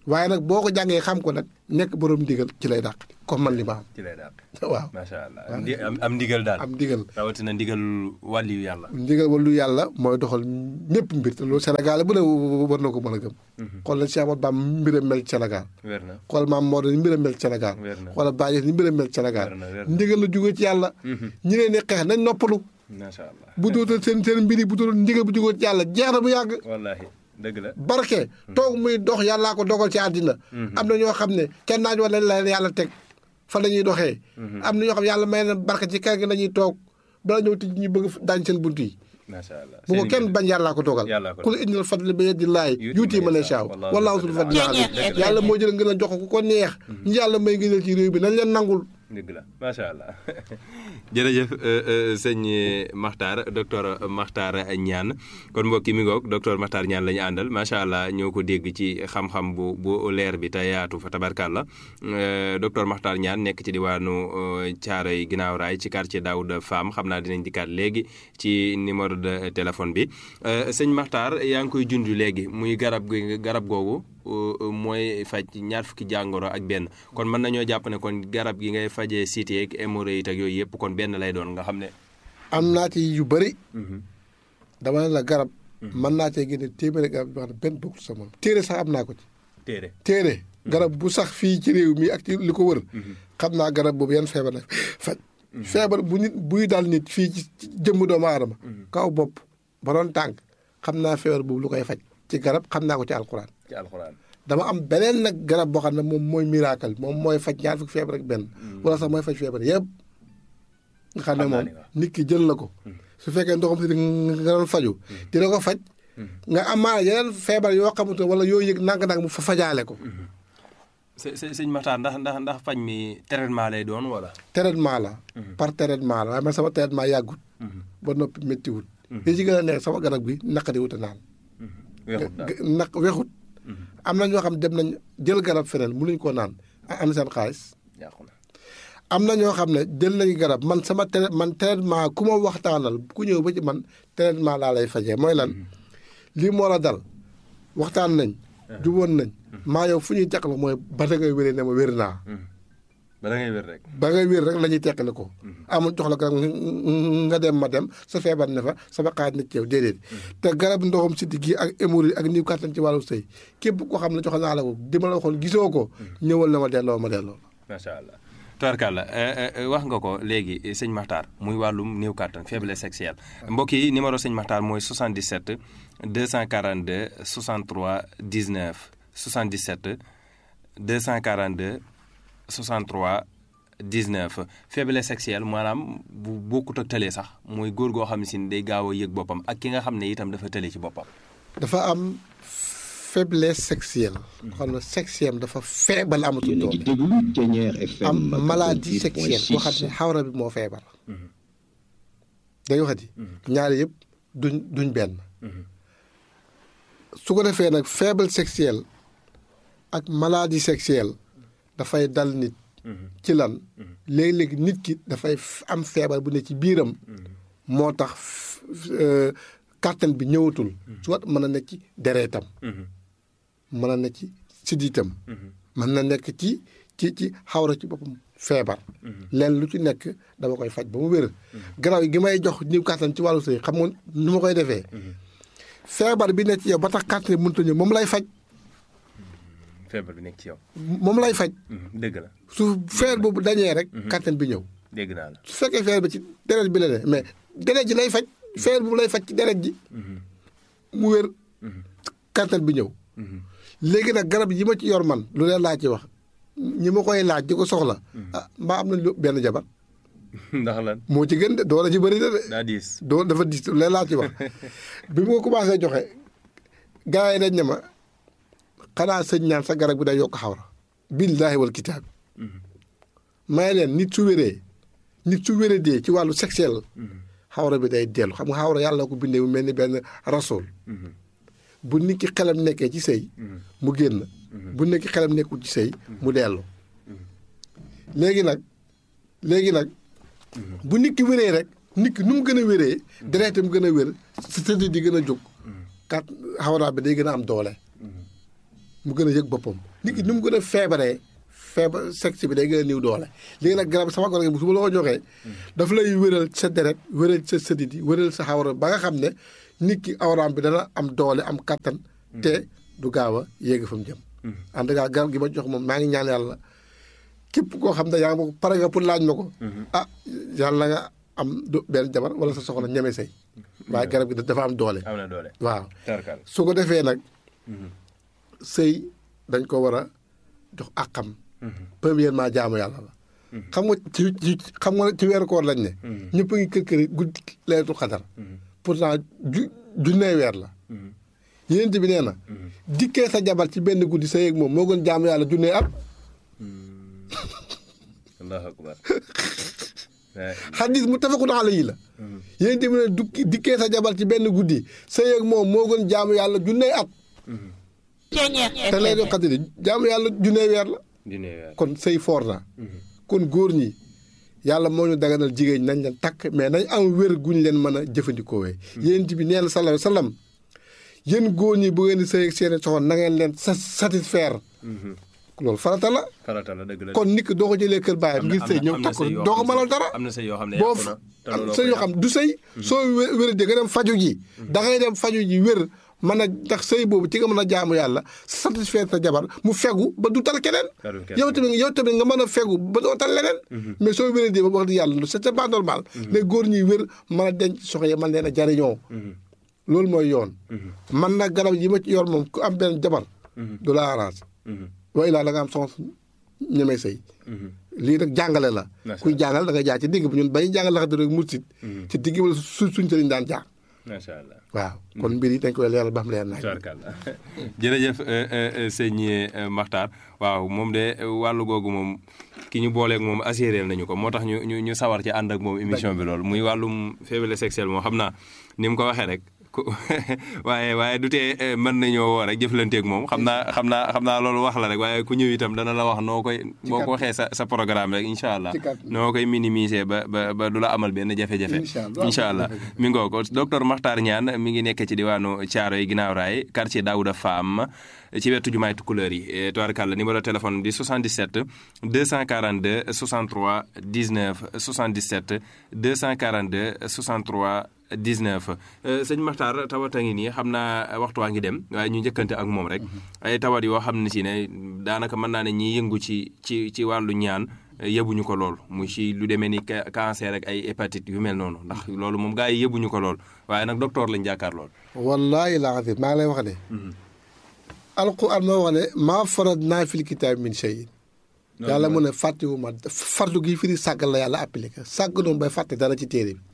waaye nag boo ko jàngee xam ko nag nekk borom ndigal ci lay dàq comme man li ma am ci lay daal waaw macha allah am ndi- am am ndigal daal am ndigal rawatina ndigal wàlliyu yàlla ndigal walu yàlla mooy doxal ñëpp mbir te loolu Sénégal bu ne war na ko mën a gëm xool nañ Cheikh Ahmadou Bamba mbiram mel ci Sénégal wér na xool maam Maodo ni mbiram mel ci Sénégal Wér na. xoolal Baye ni mbiram mel ci Sénégal Wér na, wér na. ndigal la jóge ci yàlla ñi leen di xeex nañ noppalu macha allah bu dootal seen seen mbir yi bu dootal ndigal bu jóge ci yàlla jeex na bu yàgg wallahi dëgg la barke toog muy dox yàllaa ko dogal ci àddina am na ñoo xam ne kenn naaj wala la leen yàlla teg fa la ñuy doxee am na ñoo xam ne yàlla may na barke ci kër gi la ñuy toog bala ñëw tij ñu bëgg daañ seen bunt yi macha allah bu ko Seen kenn mbir. bañ yàllaa ko dogal Yàllaa ko ku la indil fadli bi yadi laay yuuti ma ne saaw Wallaahu wallaahu sul fadli alim yàlla moo jël ngeen a jox ko ku ko neex ñu yàlla may ngëneel ci réew bi nañ leen nangul dëgg la macha allah jërëjëf sëñ Makhtar docteur Makhtar Niane kon mbokki mi ngoog docteur Makhtar Niane la ñu àndal macha allah ñoo ko dégg ci xam-xam bu bu leer bi te yaatu fa tabarkàlla docteur Makhtar Niane nekk ci diwaanu Thiaroye ginnaaw raay ci quartier Daouda Fam xam naa dinañ dikkaat léegi ci numéro de téléphone bi sëñ Makhtar yaa ngi koy junj léegi muy garab gi garab googu. mooy faj ñaar fukki jàngoro ak benn kon mën nañoo jàpp ne kon garab gi ngay fajee cité ak hémorroïde ak yooyu yëpp kon benn lay doon nga xam ne. am naa ci yu bëri dama ne la garab mën naa cee génne téeméeri garab yoo xam ne benn bokkul sama téere sax am naa ko ci téere téere garab bu sax fii ci réew mi ak ci li ko wër xam naa garab boobu yan feebar la faj feebar bu nit buy dal nit fii ci jëmm doomu aadama kaw bopp ba doon tànk xam naa feebar boobu lu koy faj ci garab xam naa ko ci alxuraan ci alxuraan. dama am beneen nag garab boo xam ne moom mooy miracle moom mooy faj ñaar fukki feebar ak benn wala sax mooy faj feebar yëpp nga xam ne Xam naa moom ni waaw. nit ki jël na ko su fekkee ndoxam si nga doon faju dina ko faj nga amaana yeneen feebar yoo xamante wala yoo yëg nang-nang mu fa fajaale ko së së sëñ Makhtar ndax ndax ndax faj mi traitement lay doon wala. traitement la par traitement la waaye man sama traitement yàggut ba noppi méttiwut li ci gën a nekk sama garab gi naqadi wut a naan weexut daal naq wexut am na ñoo xam dem nañ jël garab feneen mënuñ koo naan am seen xaalis yàqu na. am na ñoo xam ne jël nañu garab man sama trai man traitement ku ma waxtaanal ku ñëw ba ci man traitement laa lay fajee mooy lan lii moo la dal waxtaan nañ juboon nañ maa yow fu ñuy teqal mooy ba da ngay wéree ne ma wér naa ba da ngay wér rek. ba ngay wér rek la ñuy teqale ko amul jox la garab nga dem ma dem sa feebar ne fa sama xaaj na ci yow déedéet te garab ndoxam siddi gi ak hémorroïde ak niw kàttan ci wàllu sëy képp koo xam ne jox naa la ko di ma la waxoon gisoo ko ñëwal na ma delloo ma delloo macha allah. Tubarkalla wax nga ko léegi sëñ Makhtar muy wàllum néew kàttan faiblesse sexuelle mbokk yi numéro sëñ Makhtar mooy 77 242 63 19 77 242 63 19 faiblesse sexuelle maanaam bu bokkut ak tële sax mooy góor goo xam ne si day gaaw a yëg boppam ak ki nga xam ne itam dafa tële ci boppam. dafa am faiblesse sexuelle xam ne sexuelle dafa feebal amatul yéen a ngi doole déglu Thiéniere FM am maladie sexuelle boo xam ne 88.6 xawra bi moo feebar day waxati ñaari yëpp duñ duñ benn su ko defee nag faible sexuelle ak maladie sexuelle dafay dal nit ci lan léegi-léegi nit ki dafay f- am feebar bu ne ci biiram moo tax f- euh, kàttan bi ñëwatul soit mën na nekk ci dereetam mën na nekk ci siddiitam mën na nekk ci ci ci xawra ci boppam feebar leen lu ci nekk dama koy faj ba mu wér garaaw gi may jox niw kàttan ci wàllu sëy xam nga nu ma koy defee feebar bi nekk ci yow ba tax kàttan bi mënut a ñëw moom lay faj feebar bi nekk ci yow. moom lay faj dëgg la su feebar boobu dañee rek kàttan bi ñëw dégg naa la. su fekkee feebar bi ci deret bi la ne mais deret ji lay faj feebar boobu lay faj ci deret ji mu wér kàttan bi ñëw léegi nag garab yi ma ci yor man lu leen laa ci wax ñi ma koy laaj di ko soxla ah mbaa am na lu benn jabar ndax lan moo ci gën de doole ci bëri na de daa diis. doo dafa dis lu leen laa ci wax bi mu ko commencé joxe gars yi dañ ne ma xanaa sëñ ñaan sa garab bi day yokk xawra billaahi wal kitaab may leen nit su wéree nit su wéree dee ci wàllu sexuel xawra bi day dellu xam nga xawra yàlla ko bindee mu mel ni benn rasool bu nit ki xelam nekkee ci sëy mu génn bu nit ki xelam nekkul ci sëy mu dellu léegi nag léegi nag bu nit ki wéree rek nit ki nu mu gën a wéree deretam gën a wér sa tëdd di gën a jóg kat xawra bi day gën a am doole mu gën a yëg boppam nit ki ni mu gën a feebaree feebar sexe bi day gën a niw doole léegi nag garab sama garab gi su ma la ko joxee daf lay wéral sa deret wéral sa sëdit yi wéral sa xawara ba nga xam ne nit ki awraam bi dana am doole am kattan te du gaaw a yéegi fa mu jëm en tout cas garab gi ma jox moom maa ngi ñaan yàlla képp koo xam ne yaa ngi ma ko pare nga pour laaj ma ko ah yàlla nga am du benn jabar wala sa soxla ñeme say waaye garab gi dafa am doole am na doole waaw tarkal su ko defee nag sëy dañ ko war a jox àqam premièrement jaamu yàlla la xam nga ci ci xam nga ci weeru koor lañ ne ñëpp a ngi kër kër guddi leetu xadar pourtant ju junnee weer la yénent bi nee na dikkee sa jabar ci benn guddi sa yéeg moom moo gën jaamu yàlla junnee at allahu akbar xadis mu tafakun alayhi la yénent bi ne dukki dikkee sa jabar ci benn guddi sa yéeg moom moo gën jaamu yàlla junnee at te leetu xadar jaamu yàlla junnee weer la dine weer kon sëy foor na kon góor ñi yàlla moo ñu daganal jigéen ñi nañ leen takk mais nañ am wér guñ leen mën a jëfandikoo wee yéen bi nee na sallallahu alayhi wa sallam yéen góor ñi bu ngeen di sëy ak seeni soxna na ngeen leen sa satisfaire loolu farata la farata la dëgg la kon nit ki doo ko jëlee kër baayam ngir sëy ñëw takk ko doo ko mënal dara am na sëy yoo xam ne boo yàqu na te am looloo sëy ko yoo xam du sëy soo wé- wéradee nga dem faju ji da ngay dem faju ji wér mën a ndax sëy boobu ci nga mën a jaamu yàlla satisfaire sa jabar mu fegu ba du tal keneen Talul keneen. yow tamit yow tamit nga mën a fegu ba doo tal leneen mais soo wéradee ba wax di yàlla c'est c'est pas normal les góor ñuy wér mën a denc soxna yi mën leen a jariñoo loolu mooy yoon man nag garab yi ma ci yor moom ku am benn jabar du la arrange wa ilaa da nga am soxna ñemee sëy lii nag jàngale la Macha kuy jàngal da ngay jaar ci digg bi ñun bañu jàngal laxat rek mursit ci digg bi la su suñ sëriñ daan jaar macha allah waaw kon mbir yi dañ koy leeral ba xam leer naaj tubarkalla jërëjëf euh, euh, euh, sëñ euh, Makhtar waaw moom de euh, wàllu googu moom ki ñu booleeg moom assuré nañu ko moo tax ñu ñu ñu sawar ci ànd ak moom émission bi loolu muy wàllum faiblesse sexuelle moom xam naa ni mu ko waxee rek ku waaye waaye du tee euh, mën nañoo woo rek jëflanteeg moom xam naa xam naa xam naa loolu wax la rek waaye ku ñëw itam dana la wax noo koy boo ko waxee sa sa programme rek incha allah Ci kàddu. noo koy minimiser ba ba ba du la amal benn jafe-jafe Incha allah. incha allah mi ngoo ko docteur Makhtar Niane mi ngi nekk ci diwaanu Thiaroye ginnaaw raay quartier Daouda Fam ci wetu jumaay Tukulëër yi tubaarkàlla numéro téléphone bi 77 242 63 19 77 242 63 19 sëñ Makhtar tawat a ngi nii xam naa waxtu waa ngi dem waaye ñu njëkkante ak moom rek ay tawat yoo xam ne si ne daanaka mën naa ne ñiy yëngu ci ci ci wàllu ñaan yëbuñu ko lool mu ci lu demee ni ca- cancer ak ay hépatite yu mel noonu ndax loolu moom gars yi yëbuñu ko lool waaye nag docteur lañ jàkkaar lool. wallaahi laa azim maa ngi lay wax ne alquran moo wax ne maa farad naa fil kitaab min shay yàlla mu ne fàttewuma fardu gi firi sàggal la yàlla appliqué sàgg noonu bay fàtte dara ci téere bi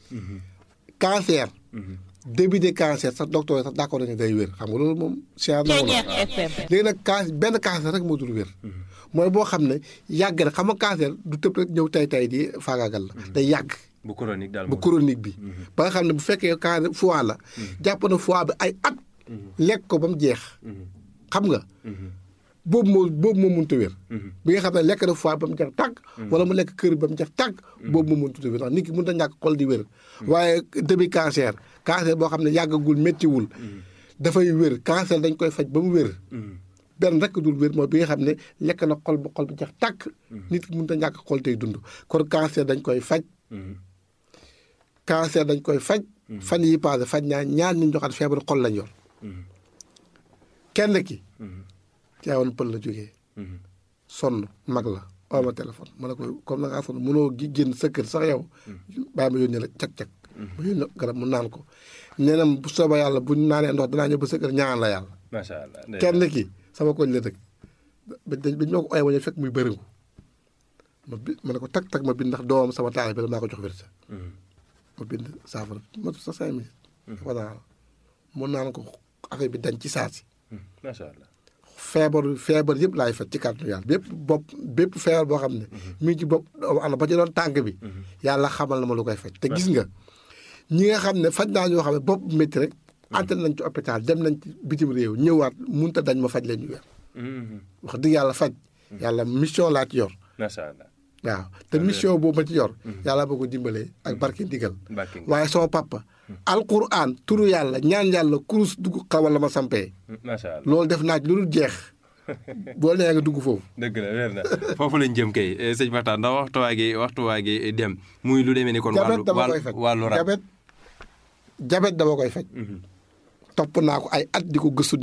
cancer début de cancer sax docteur yi sax d'accord nañu day wér xam nga loolu moom science na léegi nag can benn cancer rek moo dul wér mooy boo xam ne yàgg na xam nga cancer du tëb rek ñëw tay tay di faagaagal la day yàgg bu chronique daal bu chronique bi ba nga xam ne bu fekkee cancer foie la jàpp na foie bi ay at lekk ko ba mu jeex xam nga boobu moo boobu moo mënut a wér bi nga xam ne lekk na foie ba mu jeex tàgg wala mu lekk kër ba mu jeex tàgg boobu moo mënut a wér ndax nit ki mënut a ñàkk xol di wér waaye début cancer cancer boo xam ne yàggagul méttiwul dafay wér cancer dañ koy faj ba mu wér benn rek dul wér mooy bi nga xam ne lekk na xol ba xol bi jeex tàkk nit ki mënut a ñàkk xol tey dund kon cancer dañ koy faj cancer dañ koy faj fan yi passé faj ñaa ñaar ñu joxaat feebaru xol lañ yor kenn ki caawoon pël la jógee sonn mag la oo ma téléphone ma ne ko comme na ngaa sonn mënoo gi génn sa kër sax yow bàyyi ma yónnee la cag-cag ma yónnee garab mu naan ko nee na bu soobee yàlla bu ñu naanee ndox danaa ñëw ba sa kër ñaan la yàlla macha allah kenn ki sama koñ la dëkk ba dañ ba ñu ma ko ooyee ma ñëw fekk muy bëriŋu ma bi ma ne ko tag tag ma bind ndax doomam sama taal bi la maa ko jox wér ma bind saafara ma sa cinq minutes voilà mu naan ko affaire bi dañ ci saa si macha allah feebar feebar yëpp laay faj ci kàttanu yàlla bépp bopp bépp feebar boo xam ne mi ngi ci bopp doomu aadama ba ci doon tànk bi yàlla xamal na ma lu koy faj te gis nga ñi nga xam ne faj naa ñoo xam ne bopp métti rek ante nañ ci hôpital dem nañ ci bitim réew ñëwaat munta dañ ma faj leen ñu weer wax dëgg yàlla faj yàlla mission laa ci yor macha allah waaw te mission boobu ma ci yor yàlla boo ko dimbalee ak barke ndigal Barke ndigal. waaye sama papa alquran turu yàlla ñaan yàlla kurus dugg xawal la ma sampee macha allah loolu def naa ci lu dul jeex boo nee nga dugg foofu. dëgg la weer na foofu lañ jëm kay sëñ Maxtaar ndax waxtu waa gi waxtu waa gi dem muy lu demee ni kon. jabet wàllu dama koy faj wàllu rab jabet jabet dama koy faj. topp naa ko ay at di ko gëstu